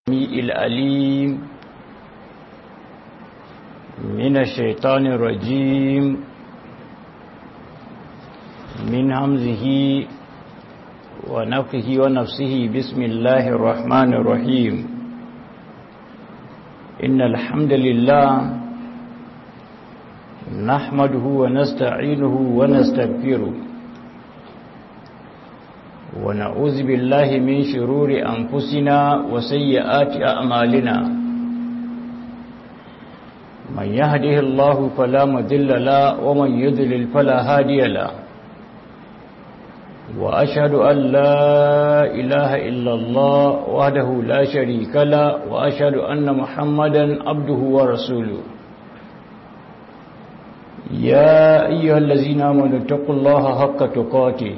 الأليم من الشيطان الرجيم من همزه ونفخه ونفسه بسم الله الرحمن الرحيم إن الحمد لله نحمده ونستعينه ونستغفره ونعوذ بالله من شرور أنفسنا وسيئات أعمالنا من يهده الله فلا مذل له ومن يذلل فلا هادي له وأشهد أن لا إله إلا الله وحده لا شريك له وأشهد أن محمدا عبده ورسوله يا أيها الذين آمنوا اتقوا الله حق تقاته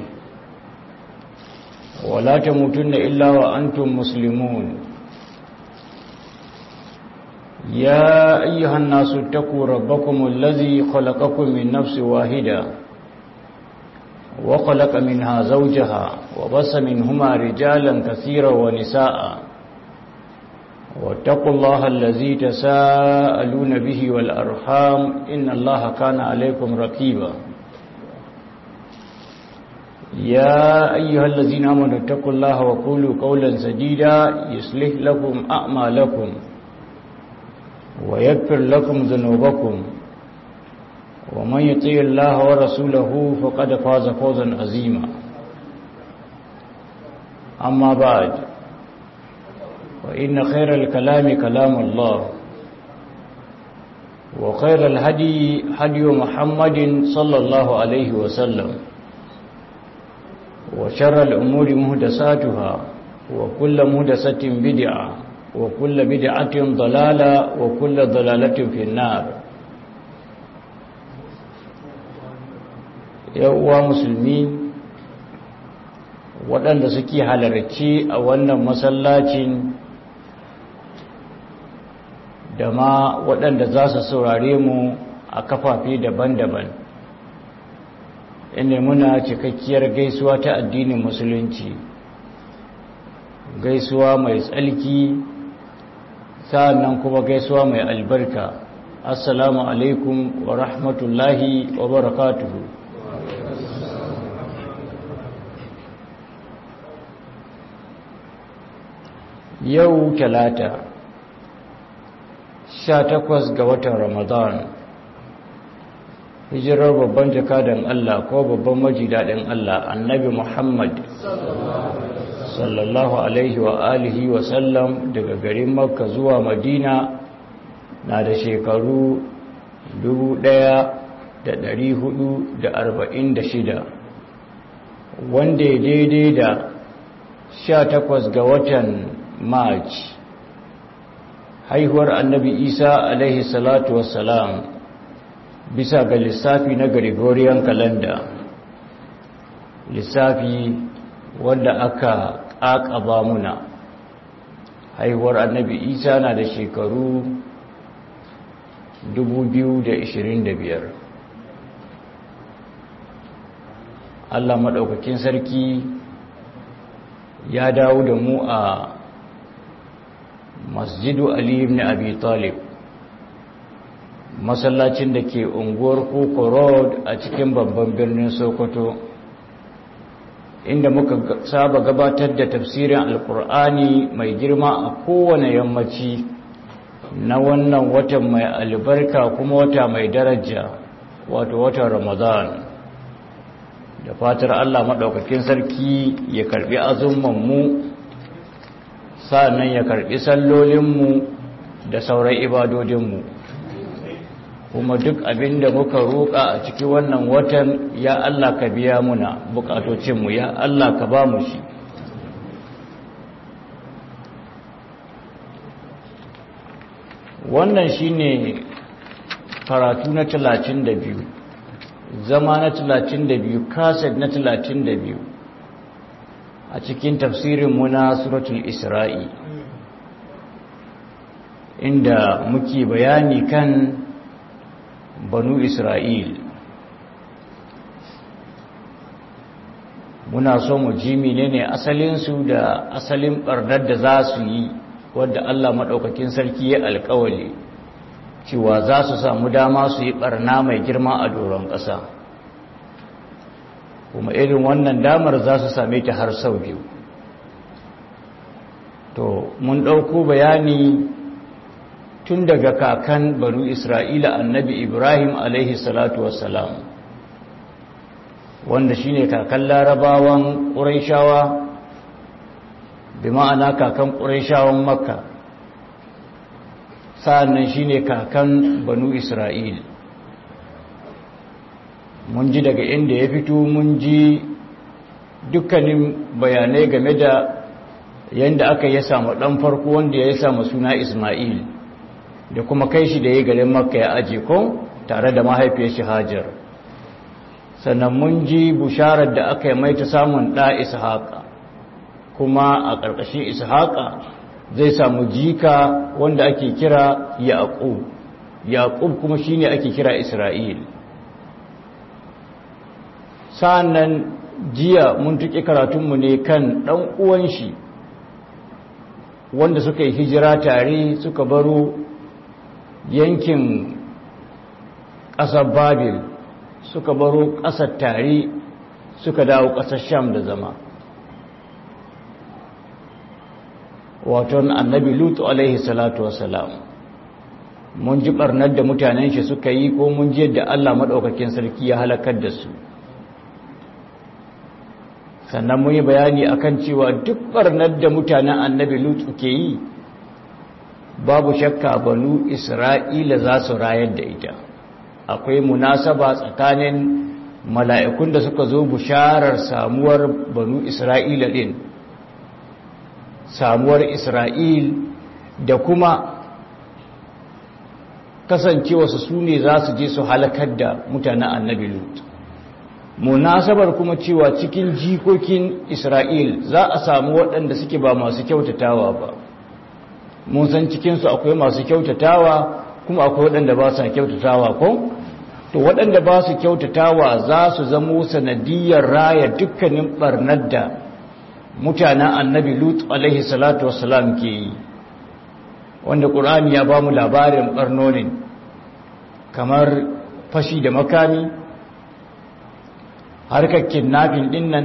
ولا تموتن إلا وأنتم مسلمون يا أيها الناس اتقوا ربكم الذي خلقكم من نفس واحدة وخلق منها زوجها وبس منهما رجالا كثيرا ونساء واتقوا الله الذي تساءلون به والأرحام إن الله كان عليكم رقيبا يا أيها الذين آمنوا اتقوا الله وقولوا قولا سديدا يصلح لكم أعمالكم ويغفر لكم ذنوبكم ومن يطيع الله ورسوله فقد فاز فوزا عظيما أما بعد وإن خير الكلام كلام الله وخير الهدي هدي محمد صلى الله عليه وسلم وشر الأمور مهدساتها وكل مهدسة بدعة وكل بدعة ضلالة وكل ضلالة في النار yawwa musulmi waɗanda suke halarci a wannan masallacin da ma waɗanda za su saurare mu a kafafe daban-daban inda muna cikakkiyar gaisuwa ta addinin musulunci gaisuwa mai tsalki sa'annan kuma gaisuwa mai albarka assalamu alaikum wa rahmatullahi wa barakatuhu yau talata sha takwas ga watan ramadan hijirar babban jakadan Allah ko babban majidaɗin Allah annabi Muhammad sallallahu alaihi wa alihi wa sallam daga garin makka zuwa madina na da shekaru 1446 wanda ya daidai da 18 ga watan march haihuwar annabi isa alaihi salatu wassalam bisa ga lissafi na gregorian calendar lissafi wanda aka ƙaƙaba muna haihuwar annabi isa na da shekaru 2025 allah maɗaukakin sarki ya dawo da mu a masjidu ali ibn abi talib masallacin da ke unguwar koko road a cikin babban birnin sokoto inda muka saba gabatar da tafsirin alkur'ani mai girma a kowane yammaci na wannan watan mai albarka kuma wata mai daraja wato watan ramadan da fatar allah maɗaukakin sarki ya karbi mu sa'annan ya karbi sallolinmu da sauran ibadodinmu kuma duk abin da muka roƙa a ciki wannan watan ya Allah ka biya muna bukatocinmu ya Allah ka ba mu shi wannan shine karatu na talatin da biyu zama na talatin da biyu kaset na talatin da biyu a cikin tafsirinmu na suratul isra'i inda muke bayani kan banu isra'il muna so mu ji menene asalinsu da asalin ɓarnar da za su yi wadda Allah maɗaukakin sarki ya alkawali cewa za su samu dama su yi ɓarna mai girma a doron ƙasa kuma irin wannan damar za su same ta har sau biyu to mun ɗauko bayani tun daga kakan banu isra'ila annabi ibrahim alaihi salatu wassalam wanda shine kakan larabawan ƙuraishawa bi ma'ana kakan ƙuraishawan makka sa'annan shine kakan banu isra'il mun ji daga inda ya fito mun ji dukkanin bayanai game da yadda aka yi samu ɗan farko wanda ya samu suna ismail da kuma kai shi da ya garin makka ya aje ko tare da mahaifiyar shi hajar sannan mun ji busharar da aka yi mai ta samun ɗa ishaƙa kuma a ƙarƙashin ishaƙa zai samu jika wanda ake kira yaƙub yaƙub kuma shine ake kira isra'il sa'annan jiya mun tuƙi karatunmu ne kan ɗan uwan shi wanda suka yi hijira tare suka baro yankin ƙasar babil suka baro ƙasar tare suka dawo ƙasar sham da zama waton annabi lutu alaihi salatu wasalam mun ji ɓarnar da mutanen shi suka yi ko mun ji yadda allah maɗaukakin sarki ya halakar da su sannan mun yi bayani akan cewa duk ɓarnar da mutanen annabi lutu ke yi babu shakka banu isra'ila za su rayar da ita akwai munasaba tsakanin mala'ikun da suka zo bisharar samuwar banu isra'ila ɗin samuwar isra'il da kuma kasancewa su su ne za su je su halakar da mutanen annabi lutu munasabar kuma cewa cikin jikokin isra'il za a samu waɗanda suke ba masu kyautatawa ba mun san cikinsu akwai masu kyautatawa kuma akwai waɗanda ba su kyautatawa ko to waɗanda ba su kyautatawa za su zamo sanadiyar raya dukkanin ɓarnar da mutanen annabi lut alaihi salatu wassalam ke yi wanda ƙur'ani ya ba mu labarin ɓarnonin kamar fashi da makami harkar kidnapping din nan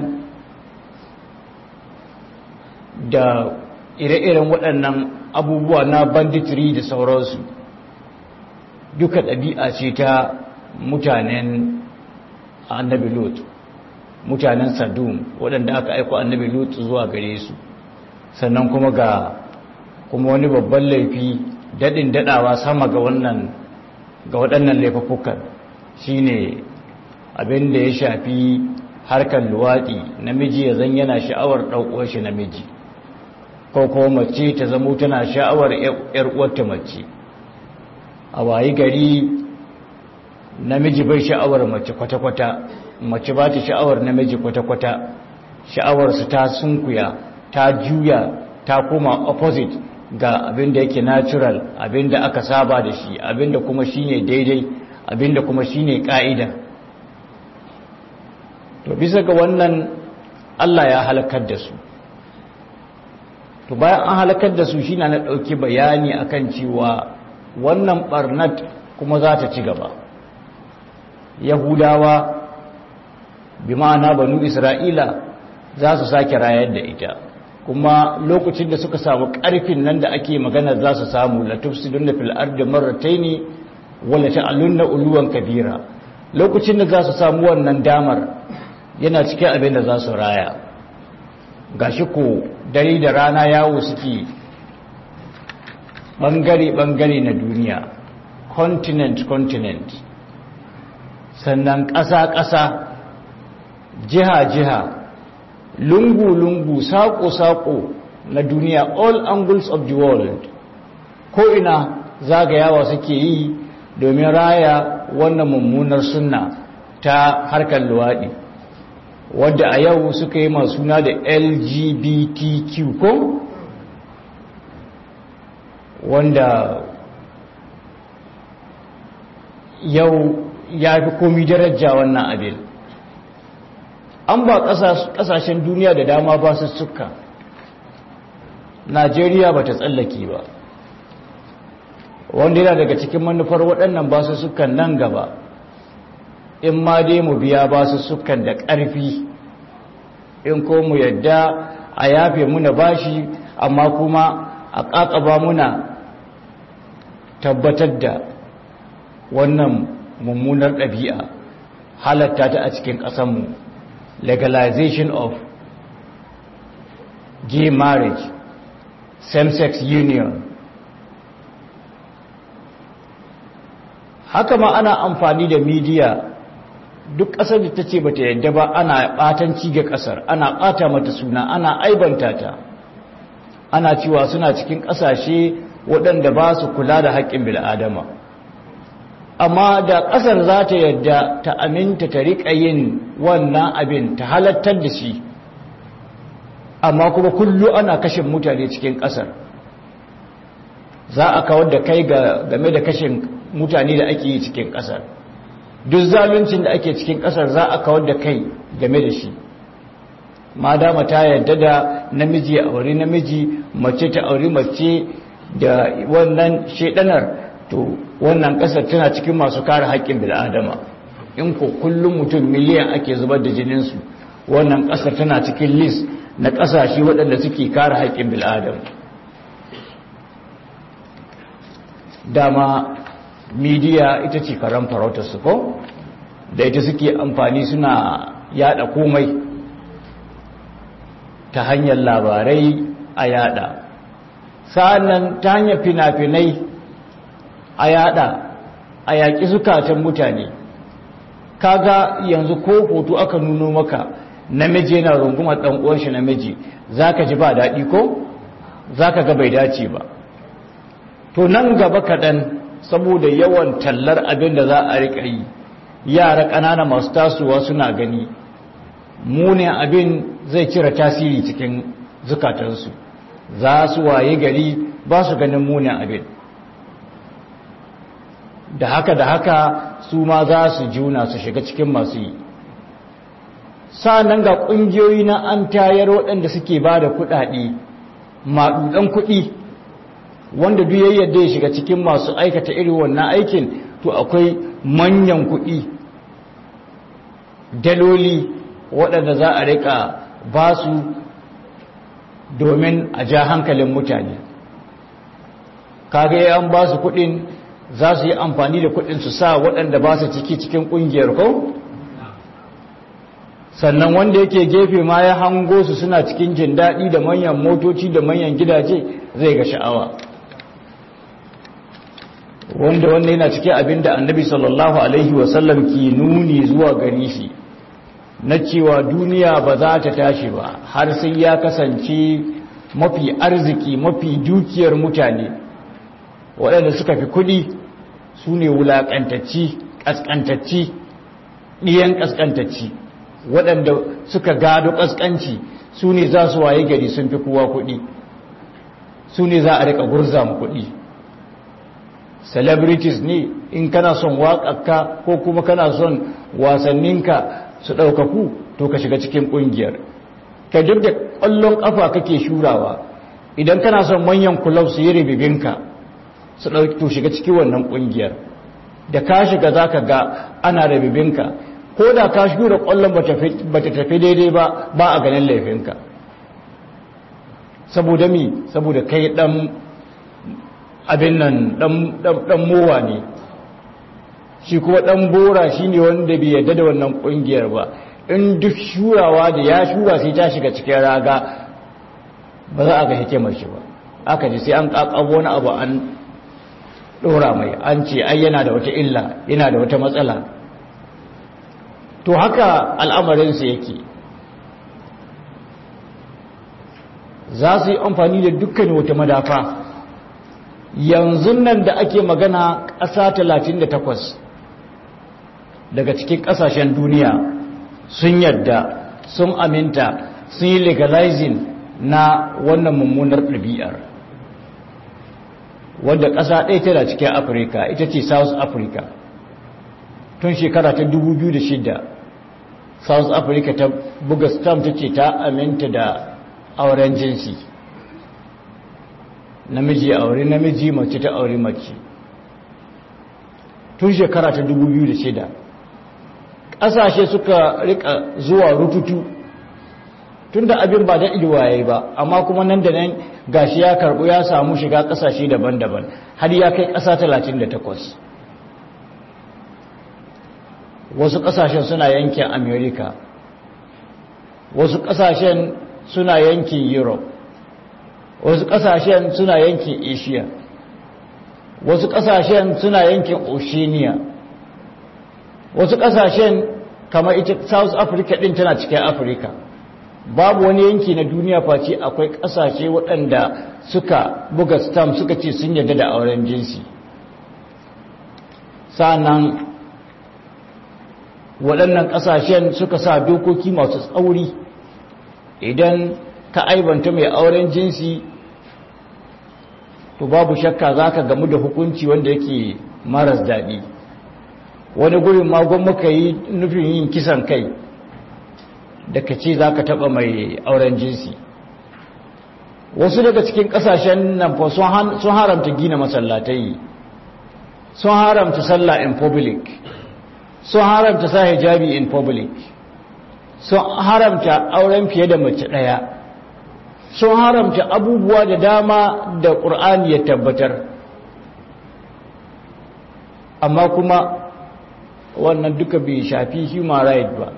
da ire-iren waɗannan abubuwa na banditry da sauransu duka ɗabi'a ce ta mutanen annabi lot mutanen sadum waɗanda aka aiko annabi lot zuwa gare su sannan kuma ga kuma wani babban laifi daɗin daɗawa sama ga wannan ga waɗannan laifafukan shine abin da ya shafi harkar luwaɗi namiji ya zan yana sha'awar ɗaukuwar shi namiji ko kuma mace ta zamo tana sha'awar ‘yar uwarta mace a wayi gari namiji bai sha'awar mace kwata-kwata mace ba ta sha'awar namiji kwata-kwata sha'awarsu ta sunkuya ta juya ta koma opposite ga abin da yake natural abin da aka saba da shi abin da kuma shine daidai abin da kuma shine ka'ida to bisa ga wannan Allah ya halakar da su to bayan an halakar da su shine na dauki bayani akan cewa wannan barnat kuma za ta ci gaba yahudawa bi ma'ana banu isra'ila za su sake rayar da ita kuma lokacin da suka samu karfin nan da ake magana za su samu latufsidun fil ardi marrataini wala ta'alunna uluwan kabira lokacin da za su samu wannan damar yana cikin abin da za su raya gashi ko dare da rana yawo suke bangare-bangare na duniya continent-continent sannan ƙasa-ƙasa jiha-jiha lungu-lungu saƙo-saƙo na duniya all angles of the world ko ina zagayawa suke yi domin raya wannan mummunar sunna ta harkar luwaɗi wadda a yau suka yi masu suna da lgbtq ko wanda yau ya fi komi daraja wannan abin an ba kasashen duniya da dama ba su suka najeriya ba ta tsallake ba wanda yana daga cikin manufar waɗannan basu sukan nan gaba in ma dai mu biya basu sukan da ƙarfi in ko mu yadda a yafe muna bashi amma kuma a ƙaƙaba muna tabbatar da wannan mummunar ɗabi'a halatta ta a cikin ƙasanmu legalization of gay marriage same-sex union haka ma ana amfani da media duk ƙasar da ta ce bata yadda ba ana ɓatanci ga ƙasar ana ɓata mata suna ana aibanta ta ana cewa suna cikin ƙasashe waɗanda ba su kula da haƙƙin bil'adama amma da ƙasar za ta yadda ta aminta ta riƙa yin wannan abin ta halattar da shi amma kuma kullu ana kashin mutane cikin ƙasar za a kawar da kai game da kashin mutane da ake yi cikin ƙasar duk zaluncin da ake cikin ƙasar za a kawar da kai game da shi ma dama ta yadda da namiji a auri namiji mace ta auri mace da wannan shedanar to wannan ƙasar tana cikin masu kare haƙƙin bil'adama in ko kullum mutum miliyan ake zubar da jininsu wannan ƙasar tana cikin list na ƙasashe waɗanda suke kare haƙƙin bil'adama dama midiya ita ce karan farautarsu ko da ita suke amfani suna yada komai ta hanyar labarai a yada sa'annan ta hanyar fina-finai a yada a yaƙi zukatan mutane kaga yanzu ko hoto aka nuno maka namiji yana rungumar ɗan uwan shi namiji zaka ji ba daɗi ko zaka ga bai dace ba to nan gaba kaɗan saboda yawan tallar abin da za a riƙa yi yara ƙanana masu tasowa suna gani munin abin zai cire tasiri cikin zukatansu za su waye gari ba su ganin munin abin da haka da haka su ma za su juna su shiga cikin masu yi nan ga ƙungiyoyi na an tayar waɗanda suke ba da kuɗaɗe maɗuɗan kuɗi wanda duk ya yadda ya shiga cikin masu aikata irin wannan aikin to akwai manyan kuɗi daloli waɗanda za a rika ba su domin a ja hankalin mutane kaga an ba su kuɗin za su yi amfani da kuɗin su sa waɗanda ba su ciki cikin ƙungiyar ko sannan wanda yake gefe ma ya hango su suna cikin jin daɗi da manyan motoci da manyan gidaje zai ga sha'awa wanda wanda yana cikin abin da annabi sallallahu alaihi wasallam ke nuni zuwa gari shi na cewa duniya ba za ta tashi ba har sai ya kasance mafi arziki mafi dukiyar mutane waɗanda suka fi kuɗi su ne wulaƙantacci ƙasƙantacci ɗiyan ƙasƙantacci waɗanda suka gado ƙasƙanci su ne za su waye gari sun fi kowa kuɗi su ne za a riƙa gurza mu kuɗi celebrities ne in kana son waƙaƙka ko kuma kana son wasanninka su ɗaukaku to ka shiga cikin ƙungiyar ka duk da ƙwallon ƙafa kake shurawa idan kana son manyan kulab su yi ribibinka su ɗauki to shiga cikin wannan ƙungiyar da ka shiga za ka ga ana ribibinka ko da ka shura ƙwallon ba ta tafi daidai ba ba a ganin laifinka saboda mi saboda kai ɗan abin nan ɗan mowa ne shi kuma ɗan bora shi ne wanda bai yadda da wannan ƙungiyar ba in duk shurawa da ya shura sai ta shiga cikin raga ba za a ga hikimar shi ba aka ji sai an ƙaƙabo wani abu an ɗora mai an ce ai yana da wata illa yana da wata matsala to haka al'amarinsa yake za su yi amfani da dukkan wata madafa yanzu nan da ake magana ƙasa 38 daga cikin ƙasashen duniya sun yadda sun aminta sun yi legalizing na wannan mummunar ɗabi'ar wadda ƙasa ɗaya tana cikin afirka ita ce south africa tun shekara ta 2006 south africa ta buga stamp ta ce ta aminta da auren jinsi namiji aure namiji mace ta aure mace tun shekara ta 2006 ƙasashe suka rika zuwa rututu tun da abin ba da ilwaye ba amma kuma nan da nan gashi ya karɓu ya samu shiga ƙasashe daban-daban har ya kai ƙasa 38 wasu ƙasashen suna yankin america wasu ƙasashen suna yankin europe wasu ƙasashen suna yankin asia wasu ƙasashen suna yankin oceania wasu ƙasashen kamar ita south africa ɗin tana cikin afirka babu wani yanki na duniya face akwai ƙasashe waɗanda suka buga stamp suka ce sun yarda da auren jinsi sa'annan waɗannan ƙasashen suka sa dokoki masu tsauri idan ka aibanta mai auren jinsi to babu shakka za ka gamu da hukunci wanda yake maras daɗi wani gurin magon muka yi nufin yin kisan kai da ka ce za ka taɓa mai auren jinsi wasu daga cikin ƙasashen nan fa sun haramta gina masallatai sun haramta sallah in public sun haramta sa hijabi in public sun haramta auren fiye da mace ɗaya sun haramta abubuwa da dama da ƙur'ani ya tabbatar amma kuma wannan duka bai shafi human right ba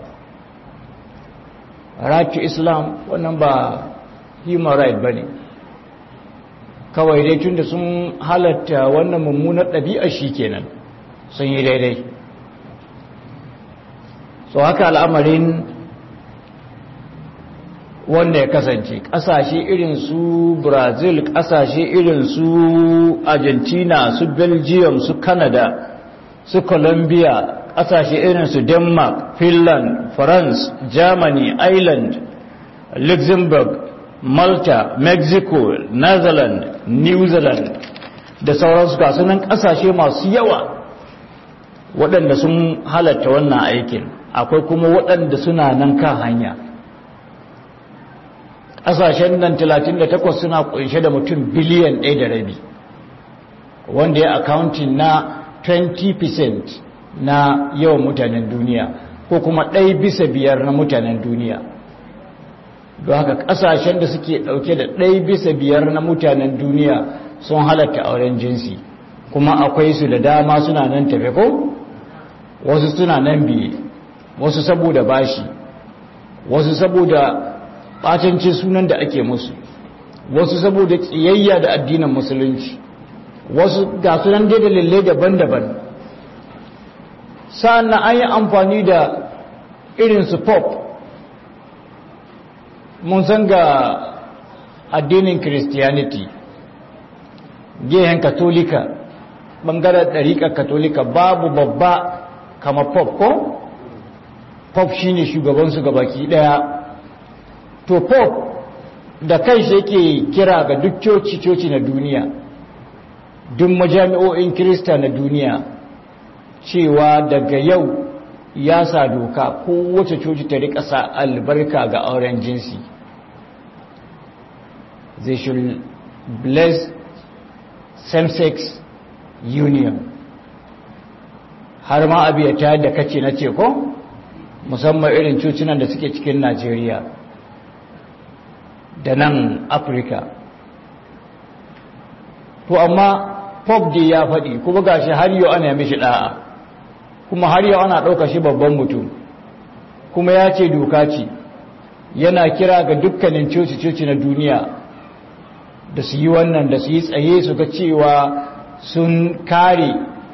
right to islam wannan ba human right ba ne kawai dai tun da sun halatta wannan mummunar ɗabi'ar shi kenan sun yi daidai so haka al'amarin wanda ya kasance ƙasashe irin su brazil ƙasashe irin su argentina su belgium su canada su colombia ƙasashe irin su denmark finland france germany ireland luxembourg malta mexico netherlands new zealand da sauransu gasunan ƙasashe masu yawa waɗanda sun halatta wannan aikin akwai kuma waɗanda suna nan kan hanya ƙasashen nan 38 suna ƙunshe da mutum biliyan ɗaya da rabi wanda ya accounting na 20% na yawan mutanen duniya ko kuma ɗaya bisa biyar na mutanen duniya don haka ƙasashen da suke ɗauke da ɗaya bisa biyar na mutanen duniya sun halatta auren jinsi kuma akwai su da dama suna nan tafe ko wasu suna nan biye wasu saboda bashi wasu saboda ɓatancin sunan da ake musu wasu saboda ƙiyayya da addinin musulunci wasu ga sunan dai dalilai daban-daban sa'an an yi amfani da irinsu pop mun san ga addinin christianity gehen katolika ɓangaren ɗariƙar katolika babu babba kama pop ko pop shine shugabansu gabaki ɗaya to pop da kanshi yake kira ga duk coci-coci na duniya duk majami'o'in kirista na duniya cewa daga yau ya sa doka kowace coci ta rika sa albarka ga auren jinsi they should bless same-sex union har ma abu ya tayar da kace na ce ko musamman irin cocinan da suke cikin najeriya da nan afirka to amma pop da ya faɗi kuma gashi har yau ana mishi ɗa'a kuma har yau ana ɗauka shi babban mutum kuma ya ce doka ce yana kira ga dukkanin coci-coci na duniya da su yi wannan da su yi tsaye su ga cewa sun kare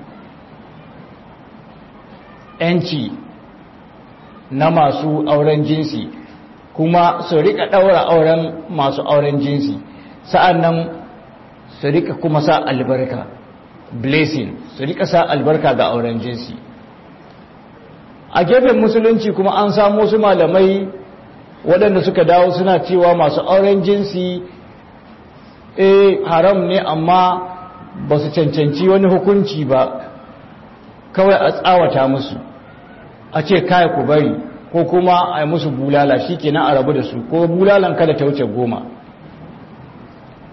'yanci na masu auren jinsi kuma su rika ɗaura auren masu auren jinsi sa'an nan su rika kuma sa albarka blessing su rika sa albarka ga auren jinsi a gefen musulunci kuma an samu su malamai waɗanda suka dawo suna cewa masu auren jinsi eh haram ne amma ba su cancanci wani hukunci ba kawai a tsawata musu a ce kai ku bari ko kuma a yi musu bulala shi kenan a rabu da su ko bulalan kada ta wuce goma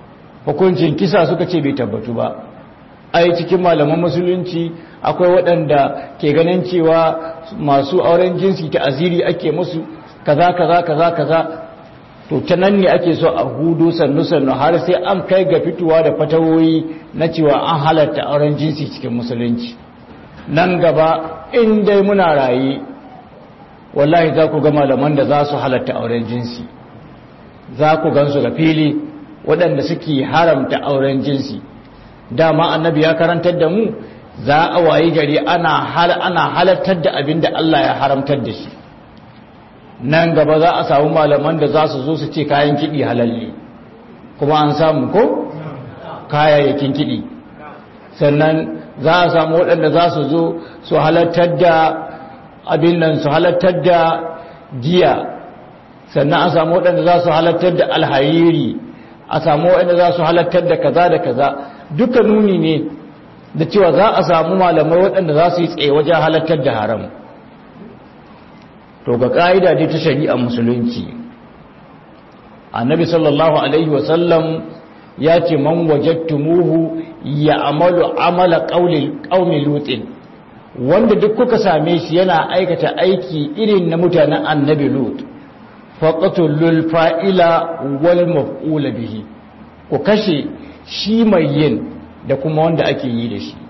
hukuncin kisa suka ce bai tabbatu ba ai cikin malaman musulunci akwai waɗanda ke ganin cewa masu auren jinsi ta aziri ake musu kaza kaza kaza kaza to ta nan ne ake so a hudu sannu sannu har sai an kai ga fitowa da fatawoyi na cewa an halatta auren jinsi cikin musulunci nan gaba in dai muna raye wallahi za ku ga malaman da za su halatta auren jinsi za ku gansu ga fili waɗanda suke haramta auren jinsi dama annabi ya karantar da mu za a wayi gari ana ana halartar da abin da Allah ya haramtar da shi nan gaba za a samu malaman da za su zo su ce kayan kiɗi halalli kuma an samu ko kayayyakin kiɗi sannan za a samu waɗanda za su zo su halartar da abin nan su halartar da giya sannan a samu waɗanda za su halartar da alhariri a samu waɗanda za su halartar da kaza da kaza duka nuni ne da cewa za a samu malamai waɗanda za su yi tsaye wajen halartar da haram to ga ƙa'ida dai ta shari'a musulunci annabi sallallahu alaihi wasallam ya ce man wajattumuhu ya amalu amala qaumi lutin wanda duk kuka same shi yana aikata aiki irin na mutanen annabi lut faqatul fa'ila wal maf'ula bihi ku kashe shi mai yin da kuma wanda ake yi da shi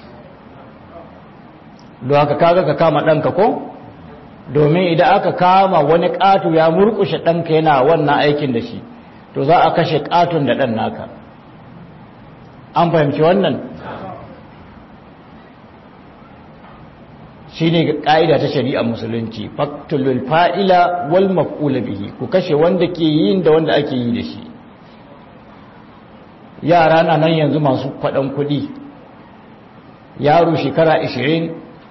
don haka kaga ka kama ɗanka ko domin idan aka kama wani ƙato ya murƙushe ɗanka yana wannan aikin da shi to za a kashe ƙaton da ɗan naka an fahimci wannan shi ne ƙa'ida ta shari'a musulunci faktulul fa'ila wal maf'ula bihi ku kashe wanda ke yin da wanda ake yi da shi yara na nan yanzu masu kwaɗan kuɗi yaro shekara 20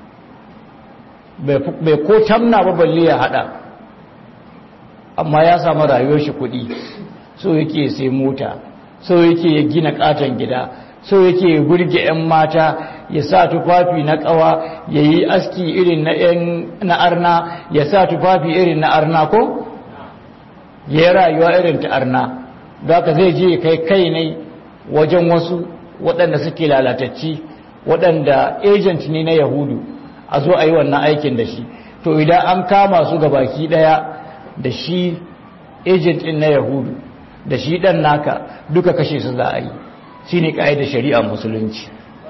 bai ko tamna ba balle ya haɗa amma ya samu rayuwar shi kuɗi so yake sai mota so yake ya gina katon gida so yake ya burge 'yan mata ya sa tufafi na ƙawa ya yi aski irin na 'yan na arna ya sa tufafi irin na arna ko ya yi rayuwa irin ta arna da ka zai je kai kai ne wajen wasu waɗanda suke lalatacci waɗanda agent ne na yahudu a zo a yi wannan aikin da shi to idan an kama su ga baki ɗaya da shi agent ɗin na yahudu da shi ɗan naka duka kashe su za a yi shi ne ƙa'idar shari'a musulunci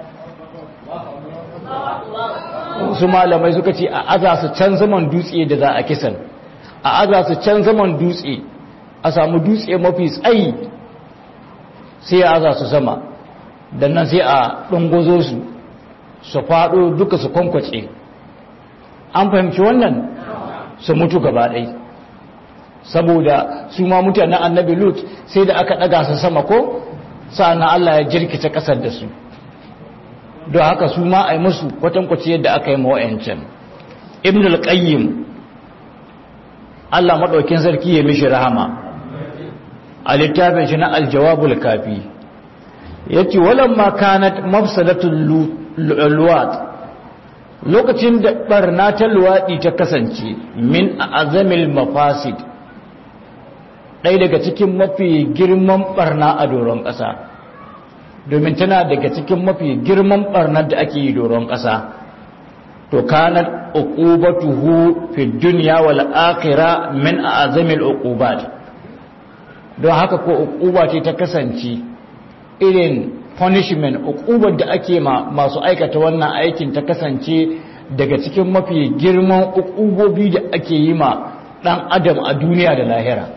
su malamai suka ce a aza su can zaman dutse da za a kisan a aza su can zaman dutse a samu dutse mafi tsayi sai a aza su sama da nan sai a ɗungozo su su faɗo duka su kwankwace an fahimci wannan su mutu gaba ɗai saboda su ma mutanen annabi lut sai da aka ɗaga su sama ko sa'ana Allah ya jirkice ƙasar da su don haka su ma a yi musu kwatankwace yadda aka yi mawa'yancan ibn al-qayyim Allah maɗaukin sarki ya mishi rahama a littafin shi na aljawabul kafi ya ce walamma kanat mafsadatul luwat lokacin da barna ta luwaɗi ta kasance min azamil mafasid ɗaya daga cikin mafi girman barna a doron ƙasa domin tana daga cikin mafi girman barnar da ake yi doron ƙasa to kanat uqubatuhu fi dunya wal akhirah min azamil uqubat don haka ko uquba ce ta kasance irin punishment uqubar da ake ma masu aikata wannan aikin ta kasance daga cikin mafi girman uqubobi da ake yi ma dan adam a duniya da lahira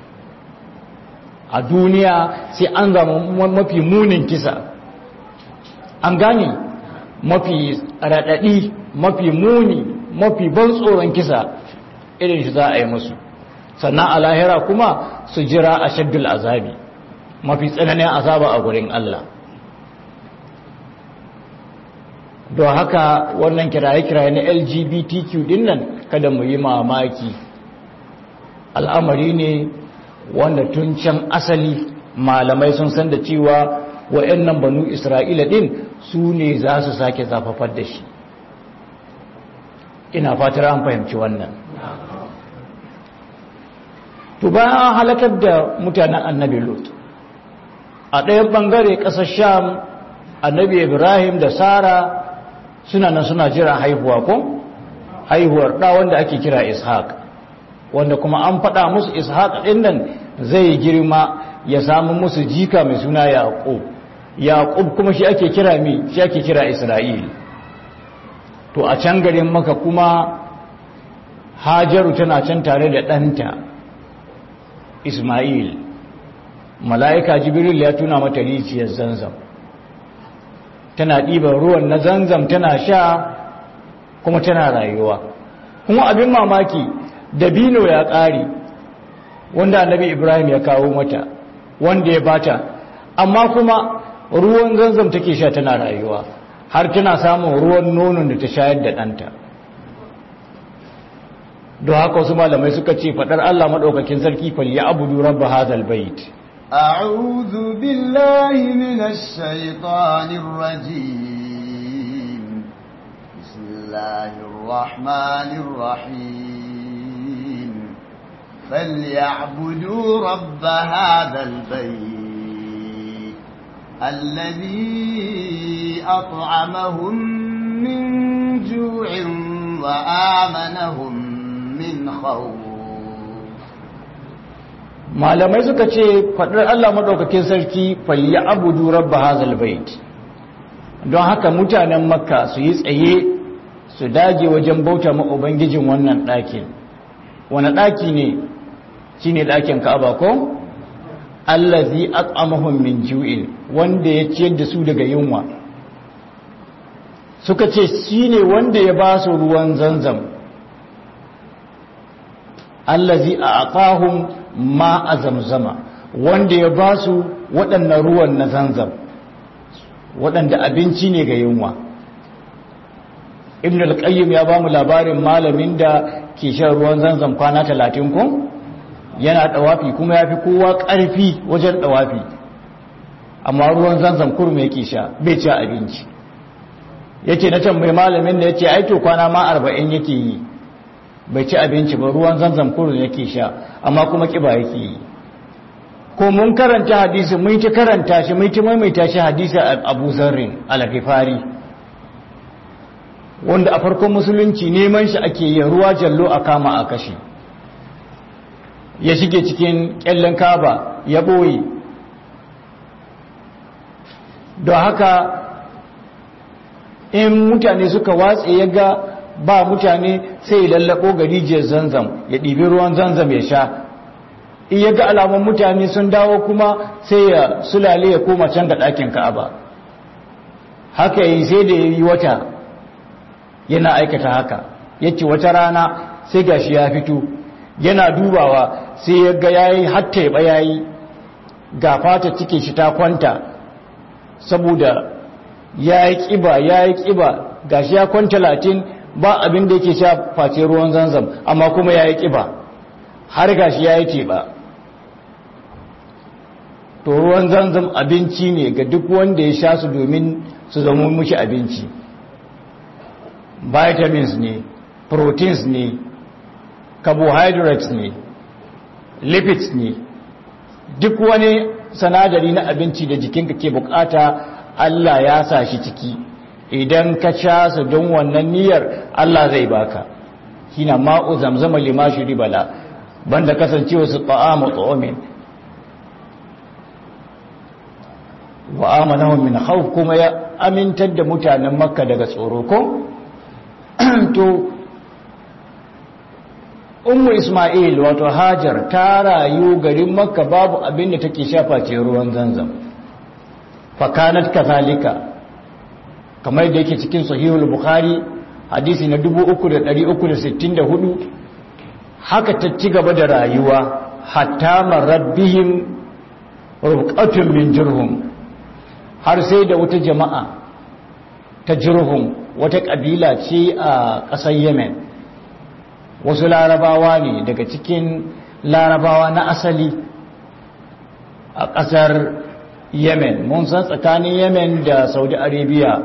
a duniya sai an zama mafi munin kisa an gane mafi raɗaɗi mafi muni mafi ban tsoron kisa irin shi za a yi musu sannan a lahira kuma su jira a shaddul azabi mafi tsananin azaba a gurin Allah don haka wannan kiraye-kiraye na lgbtq din nan kada mu yi mamaki al'amari ne wanda tun can asali malamai sun san da cewa wa'annan banu isra'ila din su ne za su sake zafafar da shi ina fatar an fahimci wannan to bayan an halakar da mutanen annabi lot a ɗayan ɓangare ƙasar sham annabi ibrahim da sara suna nan suna jira haihuwa ko haihuwar ɗa wanda ake kira ishaq wanda kuma an faɗa musu ishaq ɗin nan zai girma ya samu musu jika mai suna yaƙub yaƙub kuma shi ake kira mi shi ake kira isra'il to a can garin maka kuma hajaru tana can tare da ɗanta ismail mala'ika jibril ya tuna mata rijiyar zanzam tana ɗiban ruwan na zanzam tana sha kuma tana rayuwa kuma abin mamaki dabino ya ƙare wanda annabi ibrahim ya kawo mata wanda ya bata amma kuma ruwan zanzam take sha tana rayuwa har tana samun ruwan nonon da ta shayar da ɗanta don haka wasu malamai suka ce faɗar allah maɗaukakin sarki fal ya abudu rabba hazal bait أعوذ بالله من الشيطان الرجيم بسم الله الرحمن الرحيم فليعبدوا رب هذا البيت الذي أطعمهم من جوع وآمنهم من خوف malamai suka ce faɗar Allah maɗaukakin sarki falli abudu rabba hazal bait don haka mutanen makka su yi tsaye su dage wajen bauta ma ubangijin wannan ɗakin wani ɗaki ne shi ne ɗakin ka'aba ko allazi at'amahum min ju'in wanda ya ciyar da su daga yunwa suka ce shi ne wanda ya ba su ruwan zanzam allazi a'tahum ma a zamzama wanda ya ba su waɗannan ruwan na zanzam waɗanda abinci ne ga yunwa ibn al-qayyim ya ba mu labarin malamin da ke shan ruwan zanzam kwana talatin kun yana ɗawafi kuma ya fi kowa ƙarfi wajen ɗawafi amma ruwan zanzam kurmi yake sha bai ci abinci yake na can mai malamin da ya ce aito kwana ma arba'in yake yi bai ci abinci ba ruwan zanzam kurmi yake sha amma kuma kiba yake yi ko mun karanta hadisi mun ta karanta shi mun ta maimaita shi hadisi Abu Zarrin al-Ghifari wanda a farkon musulunci neman shi ake yi ruwa jallo a kama a kashi ya shige cikin kyallen kaba ya boye don haka in mutane suka watse ya ga ba mutane sai ya lallabo ga rijiyar zanzam ya ɗibi ruwan zanzam ya sha in ya ga alamun mutane sun dawo kuma sai ya sulale ya koma can ga ɗakin ka'aba haka yi sai da ya yi wata yana aikata haka yace wata rana sai gashi ya fito yana dubawa sai ya ga yayi hatta ya yayi ga fata cikin shi ta kwanta saboda yayi kiba yayi kiba gashi ya kwanta latin ba abin da yake sha face ruwan zanzam amma kuma yayi kiba har gashi yayi teba to ruwan zanzam abinci ne ga duk wanda ya sha su domin su zama mushi abinci vitamins ne proteins ne carbohydrates ne lipids ne duk wani sanadari na abinci da jikinka ke bukata Allah ya sa shi ciki idan ka sha su don wannan niyyar Allah zai baka shine ma'u zamzama lima bala banda kasancewa su ta'amu tu'min wa amanahum min khawf kuma ya amintar da mutanen makka daga tsoro ko to ummu isma'il wato hajar ta rayu garin makka babu abin da take shafa ce ruwan zanzam fakanat kazalika kamar da yake cikin sahihul bukhari hadisi na 3364 haka ta ci gaba da rayuwa hatta marabbihim rubqatun min jurhum har sai da wata jama'a ta jurhum wata kabila ce a ƙasar yemen wasu larabawa ne daga cikin larabawa na asali a ƙasar yemen mun san tsakanin yemen da saudi arabia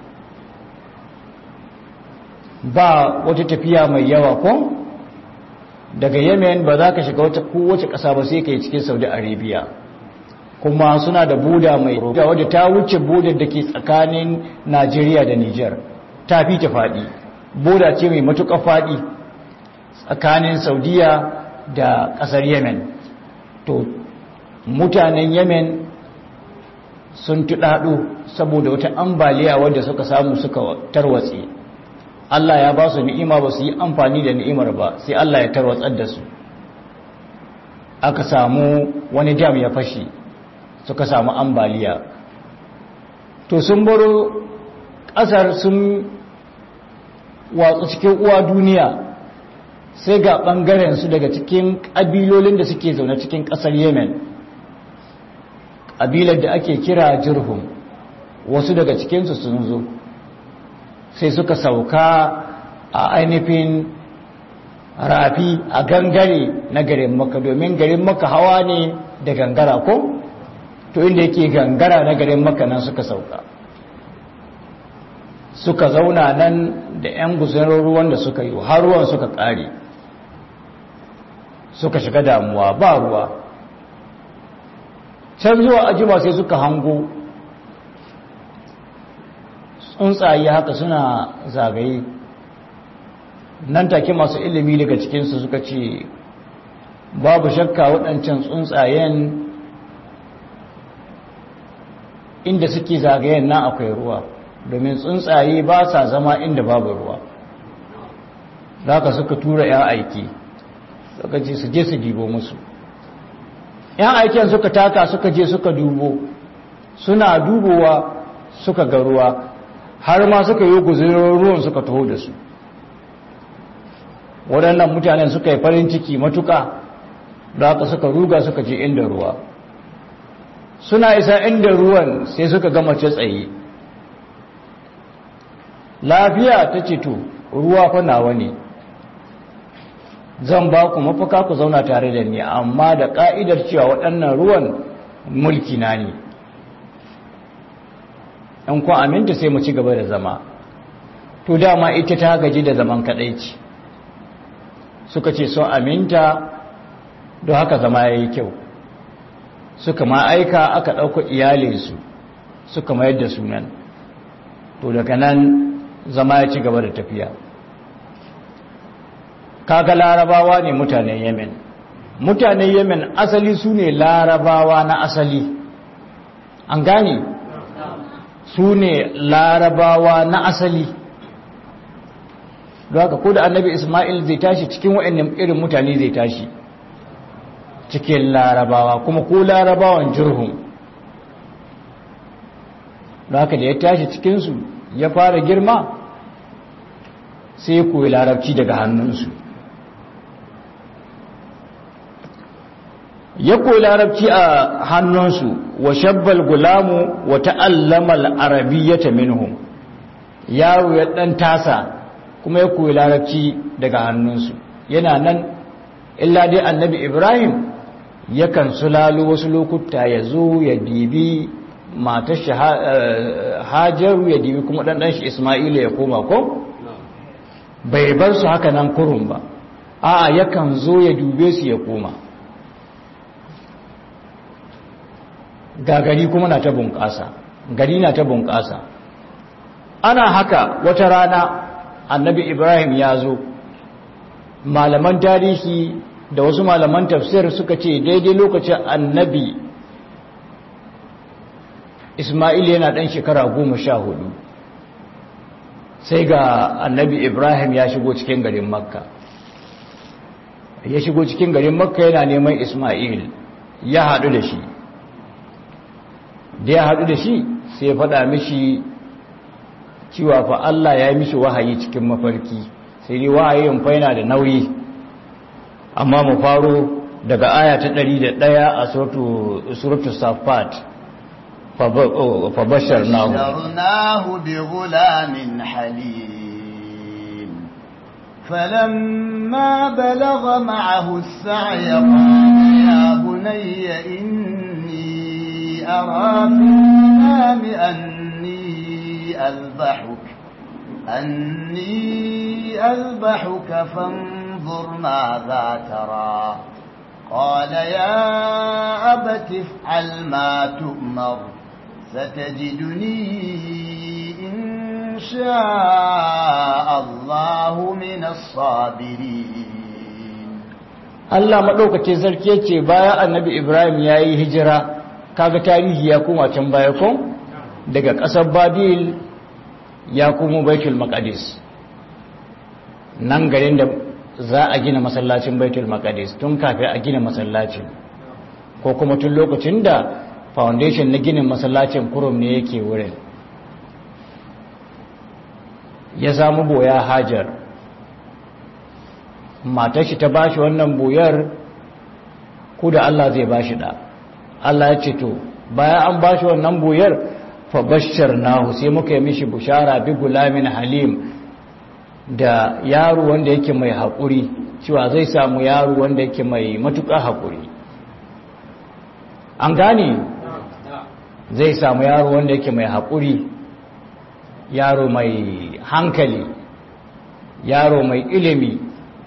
ba wata tafiya mai yawa ko daga yemen ba za ka shiga wata kowace ƙasa ba sai ka yi cikin saudi arabia kuma suna da buda mai da wadda ta wuce budar da ke tsakanin najeriya da niger ta fi ta faɗi buda ce mai matuƙa faɗi tsakanin saudiya da ƙasar yemen to mutanen yemen sun tuɗaɗo saboda wata ambaliya wadda suka samu suka tarwatse Allah ya ba su ni'ima ba su yi amfani da ni'imar ba sai Allah ya tarwatsar da su aka samu wani dam ya fashe suka samu ambaliya to sun baro ƙasar sun watsu cikin uwa duniya sai ga ɓangaren su daga cikin ƙabilolin da suke zaune cikin ƙasar yemen ƙabilar da ake kira jirhum wasu daga cikinsu sun zo sai suka sauka a ainihin rafi a gangare na garin maka domin garin maka hawa ne da gangara ko to inda yake gangara na garin maka nan suka sauka suka zauna nan da 'yan guzarar ruwan da suka yi har ruwan suka ƙare suka shiga damuwa ba ruwa can zuwa ajima sai suka hango tsuntsaye haka suna zagaye nan take masu ilimi daga cikinsu suka ce babu shakka waɗancan tsuntsayen inda suke zagayen nan akwai ruwa domin tsuntsaye ba sa zama inda babu ruwa ka suka tura 'yan aiki suka ce su je su dibo musu 'yan aikin suka taka suka je suka dubo suna dubowa suka ga ruwa har ma suka yi guzurin ruwan suka taho da su waɗannan mutanen suka yi farin ciki matuka da haka suka ruga suka je inda ruwa suna isa inda ruwan sai suka gama ce tsaye lafiya ta ce to ruwa fa nawa ne zan ba ku mafaka ku zauna tare da ni amma da ka'idar cewa waɗannan ruwan mulki na ne in ku aminta sai mu ci gaba da zama to dama ita ta gaji da zaman kadaici suka ce sun aminta don haka zama ya yi kyau suka ma aika aka ɗauka iyalinsu suka mayar da sunan to daga nan zama ya ci gaba da tafiya kaga larabawa ne mutanen yemen mutanen yemen asali su ne larabawa na asali an gane su ne larabawa na asali don haka ko da annabi ismail zai tashi cikin wa'annan irin mutane zai tashi cikin larabawa kuma ko larabawan jirhun don haka da ya tashi cikinsu ya fara girma sai ya koyi larabci daga hannunsu ya koyi larabci a hannunsu wa shabbal gulamu wa ta'allama al-arabiyyata minhum yaro ya dan tasa kuma ya koyi larabci daga hannunsu yana nan illa dai annabi ibrahim yakan sulalo wasu lokuta ya zo ya dibi matar shi hajaru ya dibi kuma ɗanɗan shi ismaila ya koma ko bai bar su haka nan kurun ba a'a yakan zo ya dube su ya koma ga gari kuma na ta bunƙasa gari na ta bunƙasa ana haka wata rana annabi ibrahim ya zo malaman tarihi da wasu malaman tafsir suka ce daidai lokacin annabi ismail yana ɗan shekara goma sha hudu sai ga annabi ibrahim ya shigo cikin garin makka ya shigo cikin garin makka yana neman ismail ya haɗu da shi da ya haɗu da shi sai ya faɗa mishi cewa fa Allah ya yi mishi wahayi cikin mafarki sai dai wahayin fa yana da nauyi amma mu faro daga aya ta 101 a suratul safat fa basharnahu basharnahu bi ghulamin halim فلما بلغ معه السعي قال يا بني إني أرى في المنام أني أذبحك أني أذبحك فانظر ماذا ترى قال يا أبت افعل ما تؤمر ستجدني إن شاء الله من الصابرين Allah maɗaukacin sarki ya ce baya annabi Ibrahim ya yi hijira kaga tarihi ya koma can baya kun daga ƙasar Babil ya kuma Baitul Maqdis nan garin da za a gina masallacin Baitul Maqdis tun kafin a gina masallacin ko kuma tun lokacin da foundation na ginin masallacin kurum ne yake wurin ya samu boya Hajar matar shi ta bashi wannan buyar ku da Allah zai bashi da Allah ya ce to bayan an bashi wannan buyar fa nahu sai muka yi mishi bushara bi gulamin halim da yaro wanda yake mai haƙuri cewa zai samu yaro wanda yake mai matuƙa haƙuri an gane zai samu yaro wanda yake mai haƙuri yaro mai hankali yaro mai ilimi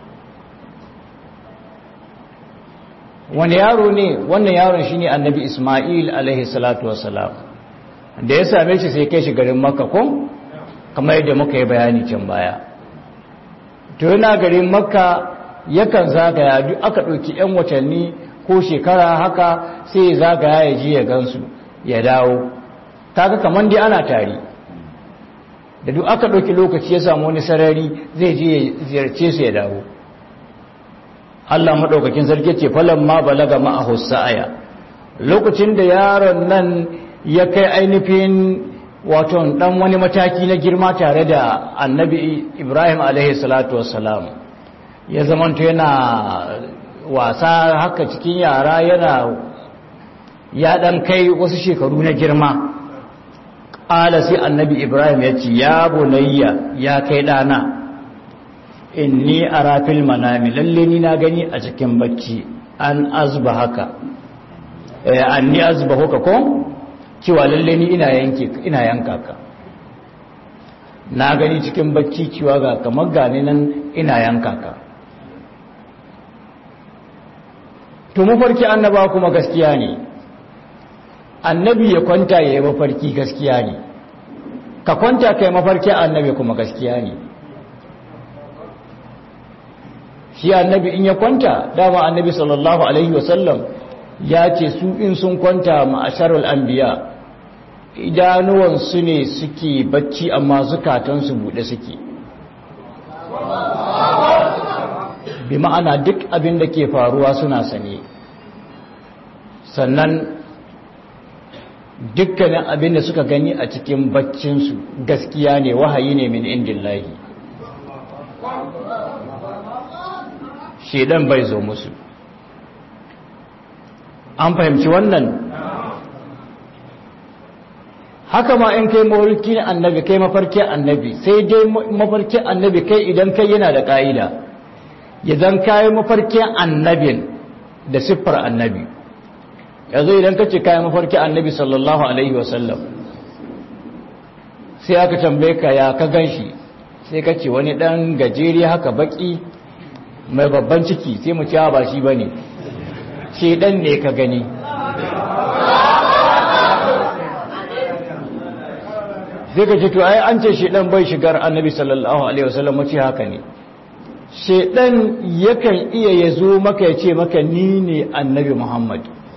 wani yaro ne wannan yaron shine annabi Ismail alaihi salatu wassalam da ya same shi sai kai shi garin Makka ko kamar yadda muka yi bayani can baya to yana garin Makka yakan zagaya duk aka ɗauki 'yan watanni ko shekara haka sai ya zagaya ya ji ya gansu ya dawo kaga kamar dai ana tari da duk aka ɗauki lokaci ya samu wani sarari zai je ya ziyarce su ya dawo Allah maɗaukakin sarki ce falon ma balaga ma'ahu sa'aya lokacin da yaron nan ya kai ainihin wato ɗan wani mataki na girma tare da annabi Ibrahim alaihi salatu wassalam ya zamanto yana wasa haka cikin yara yana ya ɗan kai wasu shekaru na girma ƙala sai annabi Ibrahim ya ce ya bunayya ya kai ɗana inni ara fil manami lalle ni na gani a cikin bacci an azba haka eh anni azba haka ko cewa lalle ni ina yanke ina yanka ka na gani cikin bacci cewa ga kamar gane nan ina yanka ka to mafarki annaba kuma gaskiya ne annabi ya kwanta ya yi mafarki gaskiya ne ka kwanta kai mafarki annabi kuma gaskiya ne shi annabi in ya kwanta dama annabi sallallahu alaihi wasallam ya ce su in sun kwanta ma'asharul anbiya idanuwansu ne suke bacci amma zukatansu buɗe suke bi ma'ana duk abin da ke faruwa suna sane sannan dukkanin abin da suka gani a cikin baccinsu gaskiya ne wahayi ne min indillahi shedan bai zo musu an fahimci wannan haka ma in kai mafarki annabi kai mafarki annabi sai dai mafarki annabi kai idan kai yana da ka'ida idan kai mafarki annabin da siffar annabi yanzu idan ka ce kai mafarki annabi sallallahu alaihi wasallam sai aka tambaye ka ya ka ganshi sai ka ce wani dan gajeri haka baki mai babban ciki sai mu cewa ba shi ba ne shedan ne ka gani zai ka ce to ai an ce shedan bai shigar annabi sallallahu alaihi wasallam mace haka ne shedan yakan iya ya zo maka ya ce maka ni ne annabi muhammad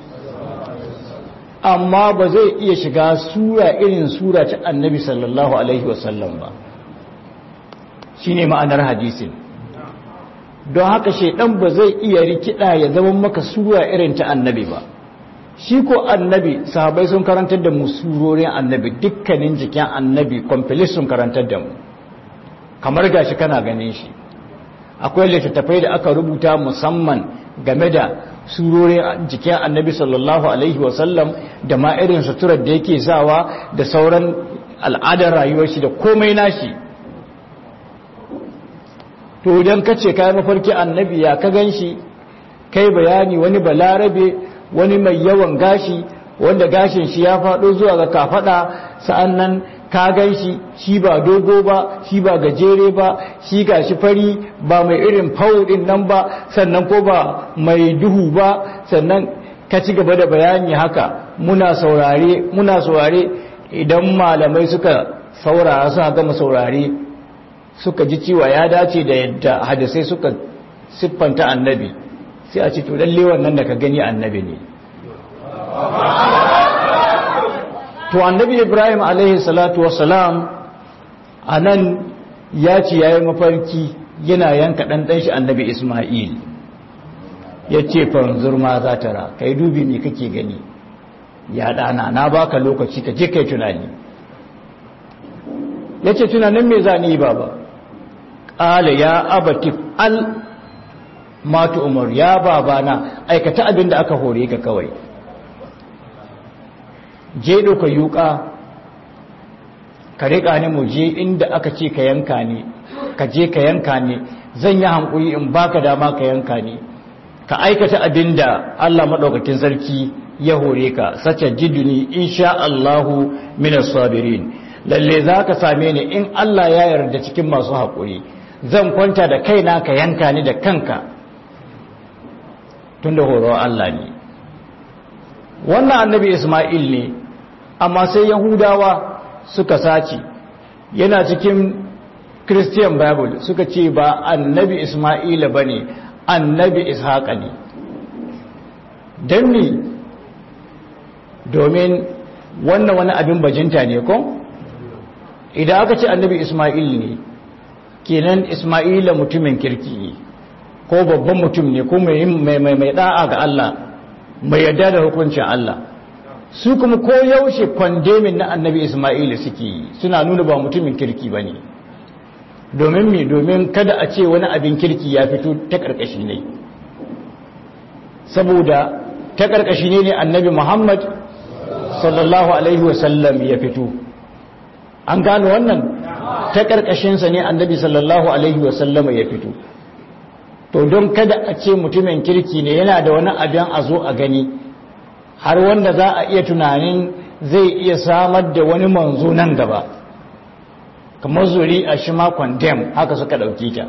amma ba zai iya shiga sura irin sura ta annabi sallallahu alaihi wasallam ba shine ma'anar hadisin don haka shaidan ba zai iya rikida ya zama maka sura irin ta annabi ba shi ko annabi sahabai sun karantar da mu surorin annabi dukkanin jikin annabi complete sun karantar da mu kamar gashi kana ganin shi akwai littattafai da aka rubuta musamman game da surorin jikin annabi sallallahu alaihi wasallam da ma irin suturar da yake sawa da sauran al'adar rayuwar shi da komai nashi to idan ka ce kayan mafarki annabi ya ka gan shi kai bayani wani balarabe wani mai yawan gashi wanda gashin shi ya faɗo zuwa ga kafaɗa sa'an nan ka gan shi shi ba dogo ba shi ba gajere ba shi ga shi fari ba mai irin faudin nan ba sannan ko ba mai duhu ba sannan ka ci gaba da bayani haka muna saurare muna saurare idan malamai suka saurara suka gama saurare suka ji cewa ya dace da yadda hadisai suka siffanta annabi sai a ce to lalle wannan da ka gani annabi ne to annabi ibrahim alaihi salatu wassalam a nan ya ce ya yi mafarki yana yanka ɗanɗan shi annabi ismail ya ce fanzur ma za ta ra ka yi dubi ne kake gani ya ɗana na baka lokaci ka je kai tunani ya ce tunanin me za ni yi baba ƙala ya abatif al matu umar ya babana aikata abin da aka hore ka kawai je ɗauka yuka ka riƙa ni mu je inda aka ce ka yanka ne ka je ka yanka ne zan yi hankuri in baka dama ka yanka ne ka aikata abin da Allah maɗaukakin sarki ya hore ka sace jiduni insha Allahu minas sabirin lalle za ka same ni in Allah ya yarda cikin masu haƙuri zan kwanta da kaina ka yanka ni da kanka tun da horo Allah ne wannan annabi Ismail ne amma sai Yahudawa suka sace yana cikin Christian Bible suka ce ba annabi Ismaila ba ne annabi Ishaqa ne don ni domin wannan wani abin bajinta ne ko idan aka ce annabi Ismail ne kenan Ismaila mutumin kirki ne ko babban mutum ne ko mai da'a ga Allah mai yarda da hukuncin Allah su kuma ko yaushe kwandemin na annabi Ismaila suke yi suna nuna ba mutumin kirki ba ne domin mi domin kada a ce wani abin kirki ya fito ta ƙarƙashi ne saboda ta ƙarƙashi ne annabi Muhammad sallallahu alaihi wasallam ya fito an gano wannan ta ƙarƙashinsa ne annabi sallallahu alaihi wasallama ya fito to don kada a ce mutumin kirki ne yana da wani abin a zo a gani har wanda za a iya tunanin zai iya samar da wani manzo nan gaba kamar zuri a shi ma condemn haka suka ɗauki ta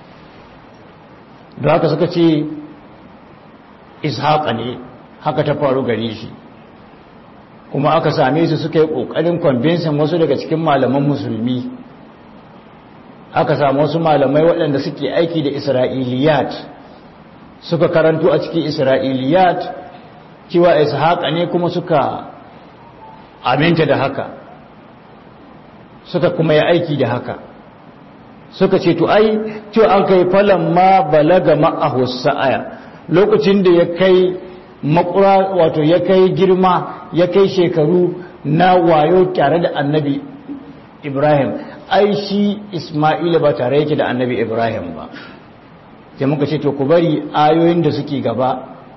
da haka suka ce ishaƙa ne haka ta faru gare shi kuma aka same su suka yi ƙoƙarin convincing wasu daga cikin malaman musulmi aka samu wasu malamai waɗanda suke aiki da isra'iliyat suka karanto a cikin isra'iliyat cewa ishaqa ne kuma suka aminta da haka suka kuma yi aiki da haka suka ce to ai cewa an kai falan ma balaga ma'ahu sa'aya lokacin da ya kai makura wato ya kai girma ya kai shekaru na wayo tare da annabi ibrahim ai shi Ismaila ba tare yake da annabi Ibrahim ba sai muka ce to ku bari ayoyin da suke gaba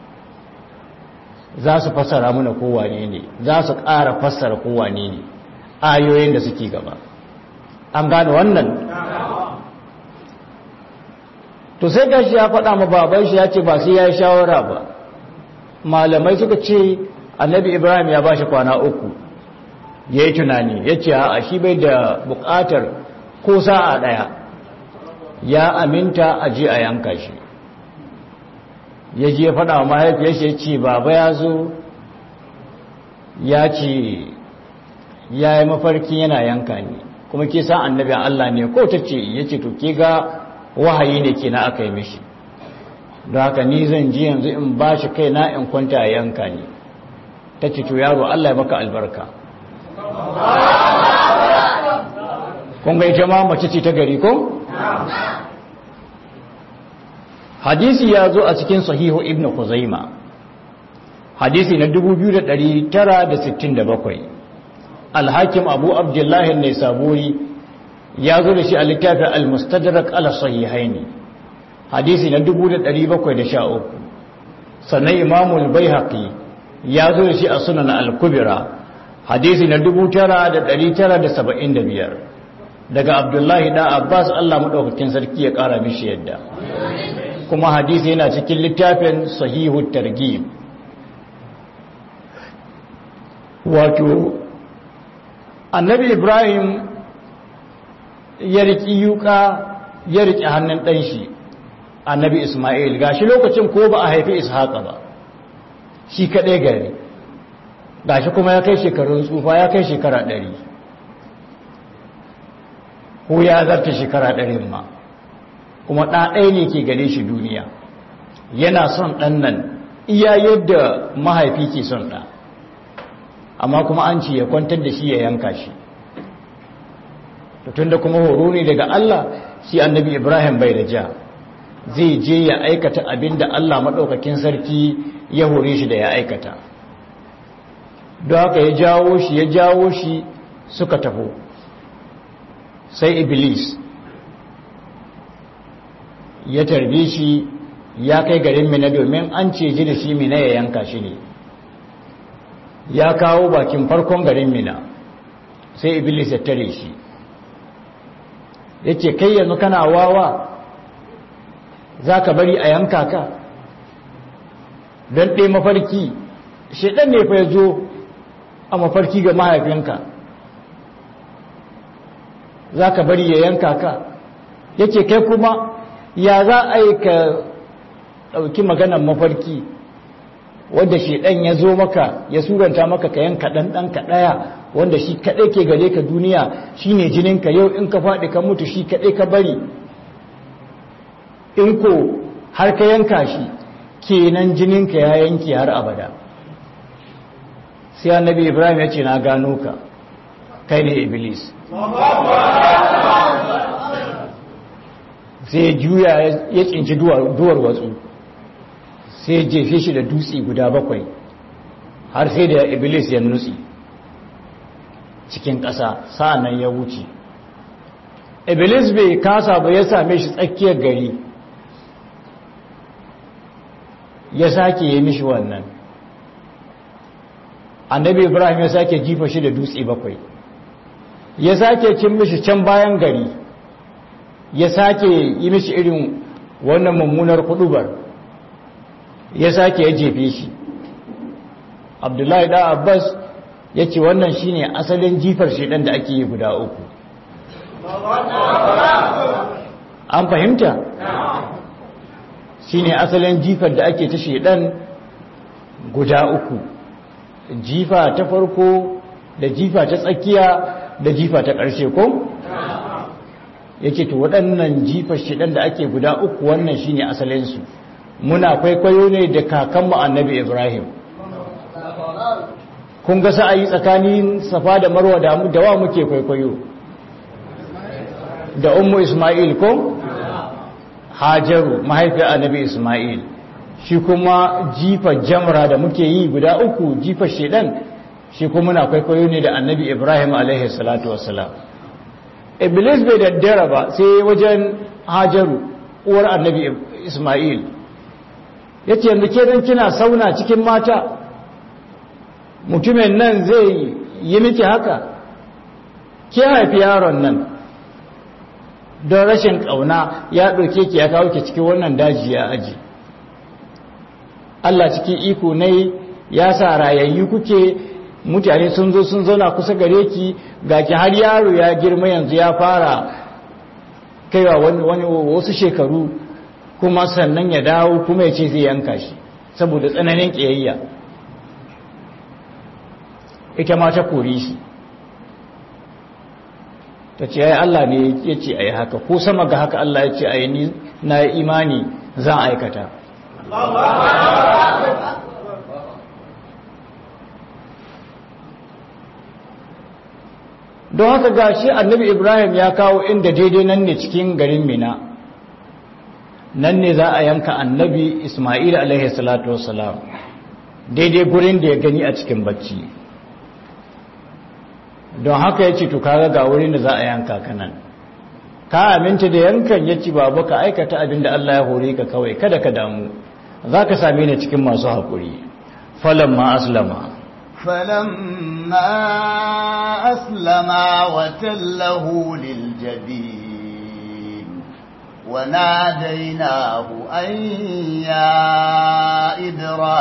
za su fassara mana kowane ne za su ƙara fassara kowane ne ayoyin da suke gaba an gane wannan to sai gashi ya faɗa ma baban shi ya ce ba sai ya yi shawara ba malamai suka ce annabi Ibrahim ya ba shi kwana uku ya yi tunani ya ce a shi bai da bukatar ko sa'a ɗaya ya aminta a ji a yanka shi ya je faɗa wa mahaifiyarsa ya ce baba ya zo ya ce ya yi mafarki yana yanka ne kuma ke sa annabi Allah ne ko ta ce ya ce to ke ga wahayi ne ke na aka yi mishi don haka ni zan ji yanzu in ba shi kai na in kwanta a yanka ne ta ce to yaro Allah ya maka albarka kun ga ita ma mace ce ta gari ko? hadisi ya zo a cikin sahihu ibn Khuzaima hadisi na 2967 alhakim abu abdullahi ne saburi ya zo da shi a littafin al-mustadrak ala sahihaini hadisi na 1713 sannan imamul baihaqi ya zo da shi a sunan al-kubra hadisi na 9975 daga abdullahi da abbas allah maɗaukakin sarki ya ƙara mishi yadda kuma hadisi yana cikin littafin sahihu targhib annabi ibrahim ya riƙi yuka ya riƙi hannun ɗanshi annabi ismail gashi lokacin ko ba a haifi ishaqa ba shi kaɗai gari gashi kuma ya kai shekarun tsufa ya kai shekara ɗari ko ya zarta shekara ɗarin ma kuma ɗaɗai ne ke gare shi duniya yana son ɗan nan iya yadda mahaifi ke son ɗa amma kuma an ce ya kwantar da shi ya yanka shi tun da kuma horo ne daga Allah shi annabi Ibrahim bai da ja zai je ya aikata abin da Allah maɗaukakin sarki ya hore shi da ya aikata don haka ya jawo shi ya jawo shi suka taho sai iblis ya tarbe shi ya kai garin mina domin an ce ji da shi mina ya yanka shi ne ya kawo bakin farkon garin mina sai iblis ya tare shi ya ce kai yanzu kana wawa za ka bari a yanka ka don ɗaya mafarki shaidan ne fa ya zo a mafarki ga mahaifinka za ka bari ya yanka ka ya ce kai kuma ya za a yi ka ɗauki maganan mafarki wanda shaidan ya zo maka ya suranta maka ka yanka ɗanɗanka ɗaya wanda shi kaɗai ke gare ka duniya shi ne jininka yau in ka faɗi ka mutu shi kaɗai ka bari in ko har ka yanka shi kenan jininka ya yanki har abada sai annabi ibrahim ya ce na gano ka kai ne iblis sai juya ya tsinci duwar watsu sai jefe shi da dutse guda bakwai har sai da iblis ya nutsi cikin ƙasa sa'annan ya wuce iblis bai kasa ba ya same shi tsakiyar gari ya sake yi mishi wannan annabi ibrahim ya sake jifa shi da dutse bakwai ya sake cin mishi can bayan gari ya sake yi mishi irin wannan mummunar kudubar ya sake ya jefe shi abdullahi da abbas ya ce wannan shine asalin jifar shidan da ake yi guda uku an fahimta shine asalin jifar da ake ta shidan guda uku jifa ta farko da jifa ta tsakiya da jifa ta ƙarshe ko yake to waɗannan jifar shidan da ake guda uku wannan shine asalinsu muna kwaikwayo ne da kakanmu annabi ibrahim kun ga sa'ayi tsakanin safa da marwa da mu dawa muke kwaikwayo da ummu isma'il ko hajaru mahaifiyar annabi isma'il shi kuma jifa jamra da muke yi guda uku jifa shedan shi kuma muna kwaikwayo ne da annabi ibrahim alaihi salatu wassalam iblis bai daddara ba sai wajen hajaru uwar annabi isma'il ya ce yanzu ke don kina sauna cikin mata mutumin nan zai yi miki haka ke haifi yaron nan don rashin ƙauna ya ɗauke ki ya kawo ki cikin wannan daji ya aji Allah cikin iko ne ya sa rayayyu kuke mutane sun zo sun zauna kusa gare ki ga ki har yaro ya girma yanzu ya fara kaiwa wani wasu shekaru kuma sannan ya dawo kuma ya ce zai yanka shi saboda tsananin ƙiyayya ita ma ta kori shi ta ce ya Allah ne ya ce a yi haka ko sama ga haka Allah ya ce a yi ni na imani za a aikata don haka ga shi annabi ibrahim ya kawo inda daidai nan ne cikin garin mina nan ne za a yanka annabi ismail alaihi salatu wasalam daidai gurin da ya gani a cikin bacci don haka ya ce to kaga ga wurin da za a yanka kanan ka aminta da yankan ya ci babu ka aikata abin da Allah ya hore ka kawai kada ka damu za ka same ni cikin masu haƙuri falon ma aslama فلما أسلما وتله للجبين وناديناه أن يا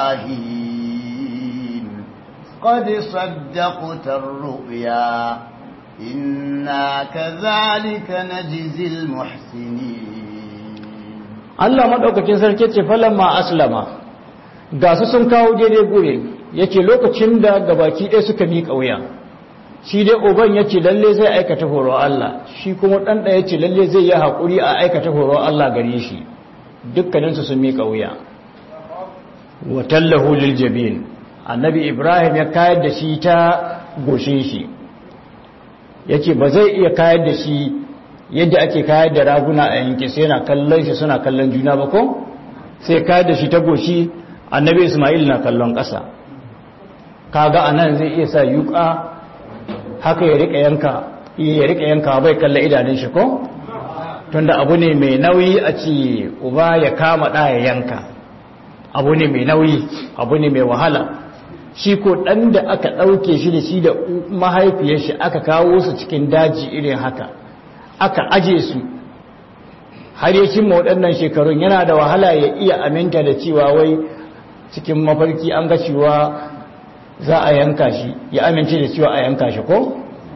إبراهيم قد صدقت الرؤيا إنا كذلك نجزي المحسنين Allah maɗaukakin sarki ce falamma aslama ga su sun kawo daidai gure yace lokacin da gabaki ɗaya suka miƙa wuya shi dai uban yace lalle zai aikata horo Allah shi kuma ɗan ɗaya yace lalle zai yi haƙuri a aikata horo Allah gare shi dukkaninsu sun miƙa wuya wa tallahu lil jabin annabi Ibrahim ya kayar da shi ta goshin shi yace ba zai iya kayar da shi yadda ake kayar da raguna a yanke sai yana kallon shi suna kallon juna ba ko sai kayar da shi ta goshi annabi ismail na kallon ƙasa kaga anan zai iya sa yuka haka ya rika yanka ya rika yanka bai kalla idanun shi ko tunda abu ne mai nauyi a ce uba ya kama ɗa ya yanka abu ne mai nauyi abu ne mai wahala shi ko ɗan da aka ɗauke shi da shi da mahaifiyar shi aka kawo su cikin daji irin haka aka aje su har ya cimma waɗannan shekarun yana da wahala ya iya aminta da cewa wai cikin mafarki an ga cewa za a yanka shi ya amince da cewa a yanka shi ko?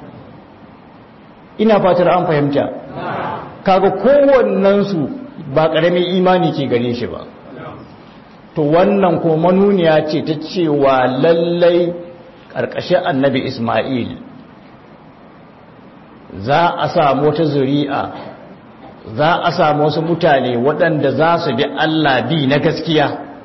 ina fatar an fahimta kaga kowannensu ba ƙaramin imani ke gare shi ba to wannan ko manuniya ce ta cewa lallai ƙarƙashin annabi ismail za a samu wata zuri'a za a samu wasu mutane waɗanda za su bi Allah bi na gaskiya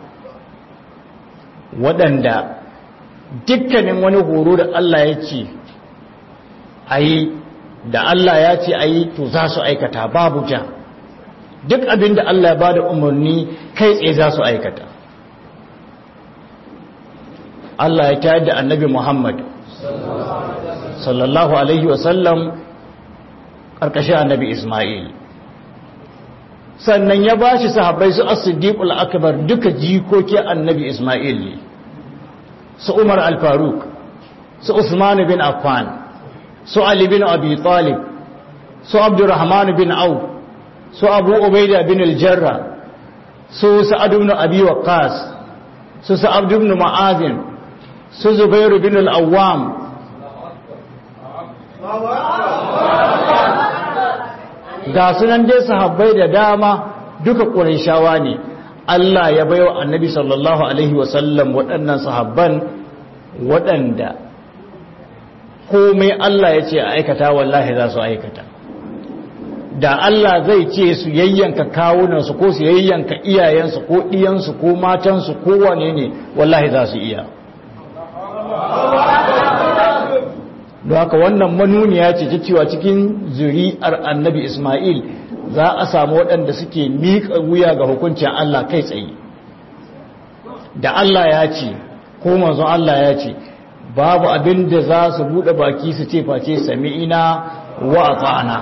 waɗanda dukkanin wani horo da Allah ya ce a yi da Allah ya ce a yi to za su aikata babu ja duk abin da Allah ya ba da umarni kai tsaye za su aikata Allah ya tayar da annabi Muhammad sallallahu alaihi wasallam ƙarƙashin annabi Ismail sannan ya ba shi sahabbai su as-siddiqul akbar duka jikoki annabi Ismail ne su Umar al-Faruq su Usman bin Affan su Ali bin Abi Talib su Abdurrahman bin Auf su Abu Ubaida bin al-Jarrah su Sa'ad ibn Abi Waqqas su Sa'ad ibn Mu'adh su Zubair bin al-Awwam ga sunan dai sahabbai da dama duka ƙurayshawa ne Allah ya baiwa annabi sallallahu alaihi wasallam waɗannan sahabban waɗanda komai Allah ya ce a aikata wallahi za su aikata da Allah zai ce su yayyanka kawunansu ko su yayyanka iyayensu ko ɗiyansu ko matansu ko wane ne wallahi za su iya don haka wannan manuniya ce ta cewa cikin zuri'ar annabi Ismail za a samu waɗanda suke miƙa wuya ga hukuncin Allah kai tsaye da Allah ya ce ko manzon Allah ya ce babu abin da za su buɗe baki su ce face sami'ina wa ata'ana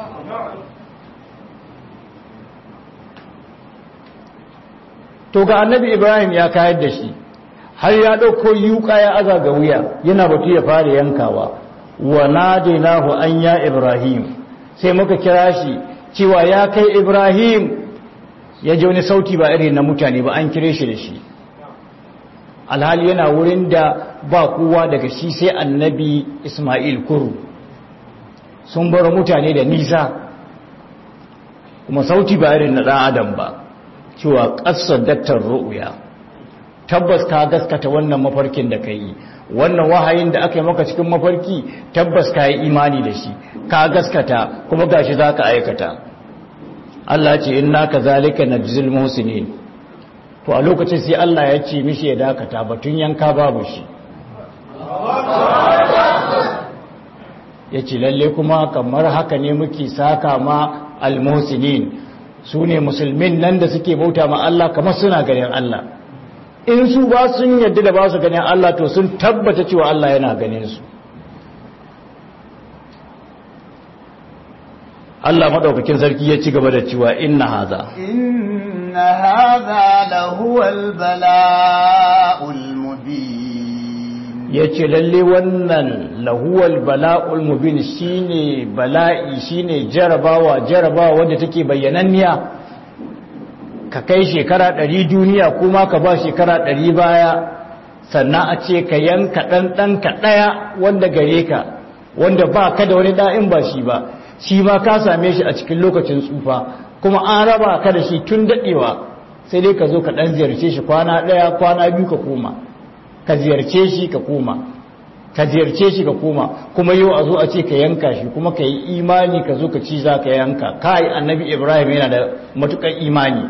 to ga annabi Ibrahim ya kayar da shi har ya ɗauko yuka ya aza ga wuya yana batu ya fara yankawa wa nadainahu an ya ibrahim sai muka kira shi cewa ya kai ibrahim ya ji wani sauti ba irin na mutane ba an kire shi da shi alhali yana wurin da ba kowa daga shi sai annabi isma'il kuru sun bar mutane da nisa kuma sauti ba irin na ɗan adam ba cewa ƙasar daktar ru'uya tabbas ka gaskata wannan mafarkin da ka yi wannan wahayin da aka yi maka cikin mafarki tabbas ka yi imani da shi ka gaskata kuma gashi za ka aikata Allah ce inna ka zalika na jizil muhsinin to a lokacin sai Allah ya ce mishi ya dakata batun yanka babu shi ya ce lalle kuma kamar haka ne muke saka ma almuhsinin su ne musulmin nan da suke bauta ma Allah kamar suna ganin Allah in su ba sun yadda da ba su ganin Allah to sun tabbata cewa Allah yana ganin su Allah madaukakin sarki ya ci gaba da cewa inna haza inna hadha lahuwal bala'ul mubin yace lalle wannan lahuwal bala'ul mubin shine bala'i shine jarabawa jarabawa wanda take bayyananniya ka kai shekara ɗari duniya kuma ka ba shekara ɗari baya sannan a ce ka yanka ɗanɗanka ɗaya wanda gare ka wanda ba ka da wani da'in ba shi ba shi ma ka same shi a cikin lokacin tsufa kuma an raba ka da shi tun daɗewa sai dai ka zo ka ɗan ziyarce shi kwana ɗaya kwana biyu ka koma ka ziyarce shi ka koma ka ziyarce shi ka koma kuma yau a zo a ce ka yanka shi kuma ka yi imani ka zo ka ci za ka yanka kai annabi ibrahim yana da matuƙar imani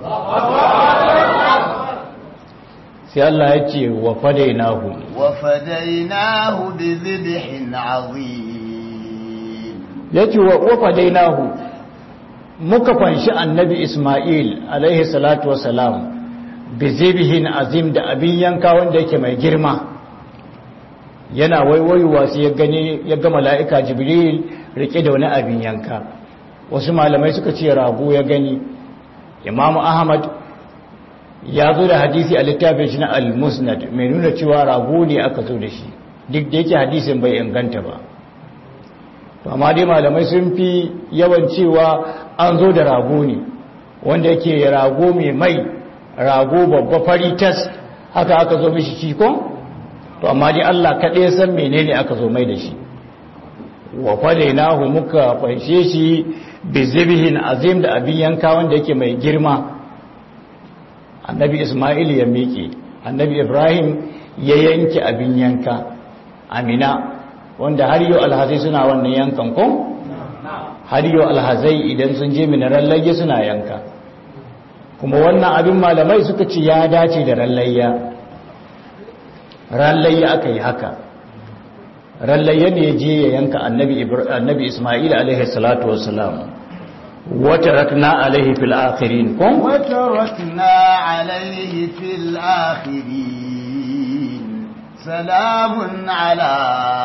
sai Allah ya ce wa fadainahu wa fadainahu bi dhibhin azim yace wa fadainahu muka fanshi annabi Ismail alaihi salatu wassalam bi dhibhin azim da abin yanka wanda yake mai girma yana waiwaiwa sai ya gani ya ga mala'ika Jibril rike da wani abin yanka wasu malamai suka ce rago ya gani Imam Ahmad ya zo da hadisi a littafin shi na al-musnad mai nuna cewa rago ne aka zo da shi duk da yake hadisin bai inganta ba amma dai malamai sun fi yawan cewa an zo da rago ne wanda yake rago mai mai rago babba fari tas haka aka zo mishi shi ko to amma dai Allah kaɗai san menene aka zo mai da shi wa fadainahu muka fanshe shi bi zibhin azim da abin yanka wanda yake mai girma annabi Ismail ya miƙe annabi Ibrahim ya yanke abin yanka amina wanda har yau alhazai suna wannan yankan ko har yau alhazai idan sun je minaran lage suna yanka kuma wannan abin malamai suka ce ya dace da rallayya rallayya aka yi haka rallayya ne je ya yanka annabi Ismail alaihi salatu wassalam وتركنا عليه في الآخرين كم وتركنا عليه في الآخرين سلام على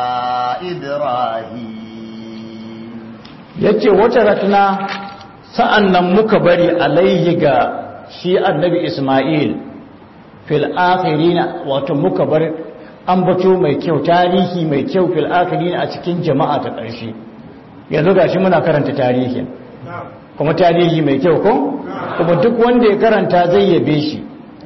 إبراهيم yace watarakna sa'annan muka bari alaihi ga shi annabi Isma'il fil akhirin wato muka bar ambato mai kyau tarihi mai kyau fil akhirin a cikin jama'a ta ƙarshe yanzu gashi muna karanta tarihin kuma tarihi mai kyau ko kuma duk wanda ya karanta zai yabe shi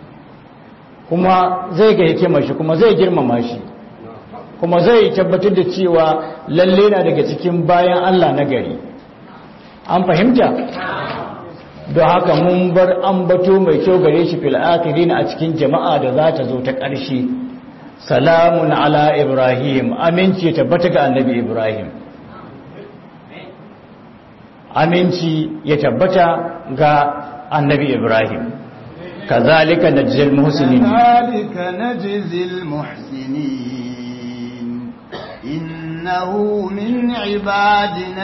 kuma zai ga hikimar shi kuma zai girmama shi kuma zai tabbatar da cewa lalle na daga cikin bayan Allah na gari an fahimta don haka mun bar ambato mai kyau gare shi fil akhirin a cikin jama'a da za ta zo ta ƙarshe salamun ala ibrahim aminci ya tabbata ga annabi ibrahim aminci ya tabbata ga annabi Ibrahim kazalika najzil muhsinin kazalika najzil muhsinin innahu min ibadina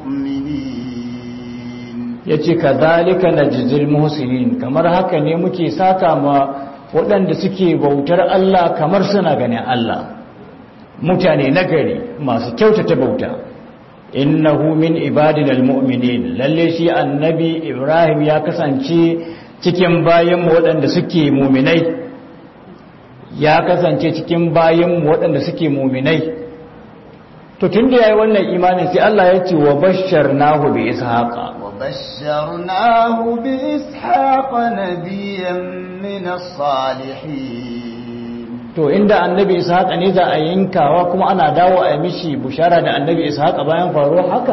almu'minin yace kazalika najzil muhsinin kamar haka ne muke saka ma waɗanda suke bautar Allah kamar suna ganin Allah mutane nagari masu kyautata bauta innahu min ibadina almu'minin lalle shi annabi ibrahim ya kasance cikin bayan mu waɗanda suke mu'minai ya kasance cikin bayan mu waɗanda suke mu'minai to tunda yayi wannan imanin sai Allah ya ce wa basharnahu bi ishaqa wa basharnahu bi ishaqa nabiyyan min as-salihin to inda annabi ishaqa ne za a yankawa kuma ana dawo a mishi bushara da annabi ishaqa bayan faruwar haka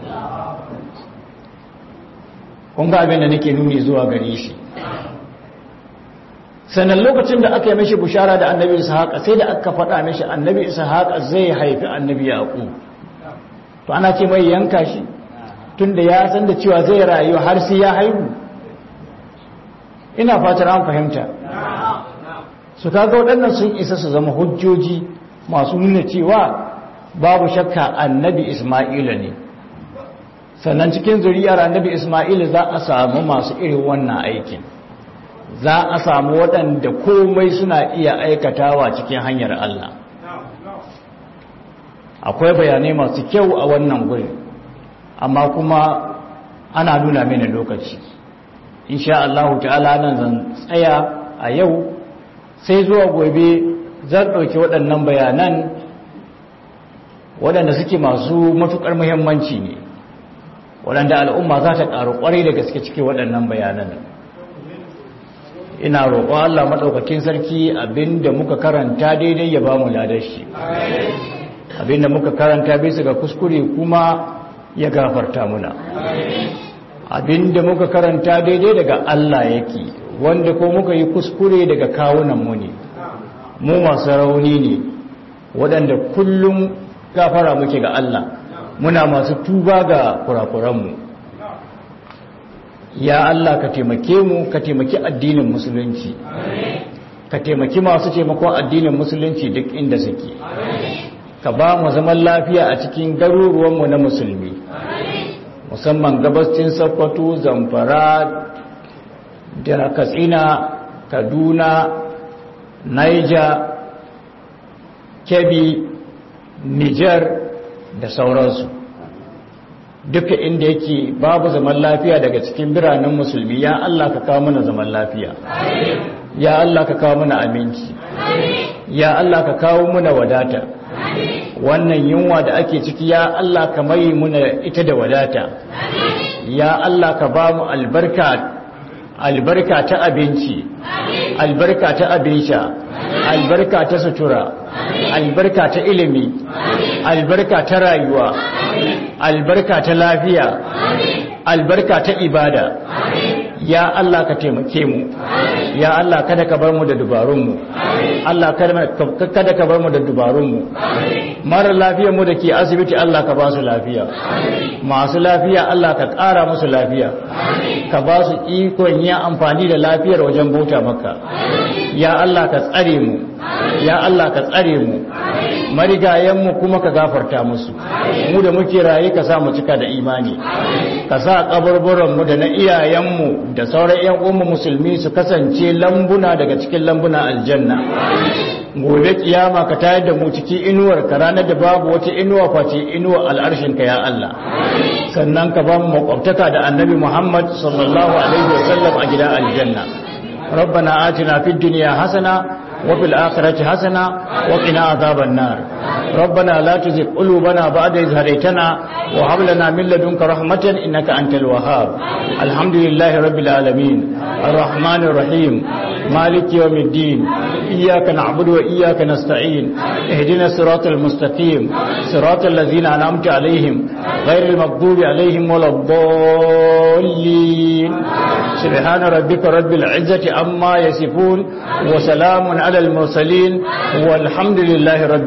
kun ga abin da nake nuni zuwa gare shi sannan lokacin da aka yi mishi bushara da annabi ishaqa sai da aka faɗa mishi annabi ishaqa zai haifi annabi yaqub to ana ce mai yanka shi tunda ya san da cewa zai rayu har sai ya haihu ina fatar an fahimta su kaga waɗannan sun isa su zama hujjoji masu nuna cewa babu shakka annabi isma'ila ne sannan cikin zuriyar annabi isma'ila za a samu masu irin wannan aikin za a samu waɗanda komai suna iya aikatawa cikin hanyar Allah akwai bayanai masu kyau a wannan guri amma kuma ana nuna mini lokaci insha Allah ta'ala nan zan tsaya a yau sai zuwa gobe zan ɗauki waɗannan bayanan waɗanda suke masu matuƙar muhimmanci ne waɗanda al'umma za ta ƙaru ƙwarai da gaske cike waɗannan bayanan ina roƙon Allah maɗaukakin sarki abinda muka karanta daidai ya ba mu ladar shi abinda muka karanta bisa ga kuskure kuma ya gafarta muna abinda muka karanta daidai daga Allah yake wanda ko muka yi kuskure daga kawunan mu ne mu masu rauni ne waɗanda kullum gafara muke ga Allah muna masu tuba ga kurakuranmu ya Allah ka taimake mu ka taimaki addinin musulunci ka taimaki masu taimakon addinin musulunci duk inda suke ka ba mu zaman lafiya a cikin garuruwanmu na musulmi musamman gabascin sokoto zamfara da katsina kaduna niger kebbi niger da sauransu duka inda yake babu zaman lafiya daga cikin biranen musulmi ya Allah ka kawo mana zaman lafiya ya Allah ka kawo mana aminci ya Allah ka kawo mana wadata wannan yunwa da ake ciki ya Allah ka mai muna ita da wadata ya Allah ka ba mu albarka albarka ta abinci albarka ta abin sha albarka ta sutura albarka ta ilimi albarka ta rayuwa albarka ta lafiya albarka ta ibada ya Allah ka taimake mu ya Allah kada ka bar mu da dubarunmu Allah kada ka bar mu da dubarunmu mara lafiyar mu da ke asibiti Allah ka ba su lafiya masu lafiya Allah ka ƙara musu lafiya ka ba su ikon yin amfani da lafiyar wajen bauta maka ya Allah ka tsare mu ya Allah ka tsare mu marigayenmu kuma ka gafarta musu mu da muke raye ka sa mu cika da imani ka sa kaburburanmu da na iyayenmu da sauran yan uwanmu musulmi su kasance lambuna daga cikin lambuna aljanna gobe kiyama ka tayar da mu ciki inuwar ka ranar da babu wata inuwa face inuwar al'arshin ka ya Allah sannan ka ba mu makwabtaka da annabi Muhammad sallallahu alaihi wasallam a gidan aljanna ربنا آتنا في الدنيا حسنة وفي الآخرة حسنة وقنا عذاب النار ربنا لا تزغ قلوبنا بعد إذ هديتنا وهب لنا من لدنك رحمة إنك أنت الوهاب الحمد لله رب العالمين الرحمن الرحيم مالك يوم الدين إياك نعبد وإياك نستعين اهدنا الصراط المستقيم صراط الذين أنعمت عليهم غير المغضوب عليهم ولا الضالين سبحان ربك رب العزة عما يصفون وسلام على المرسلين والحمد لله رب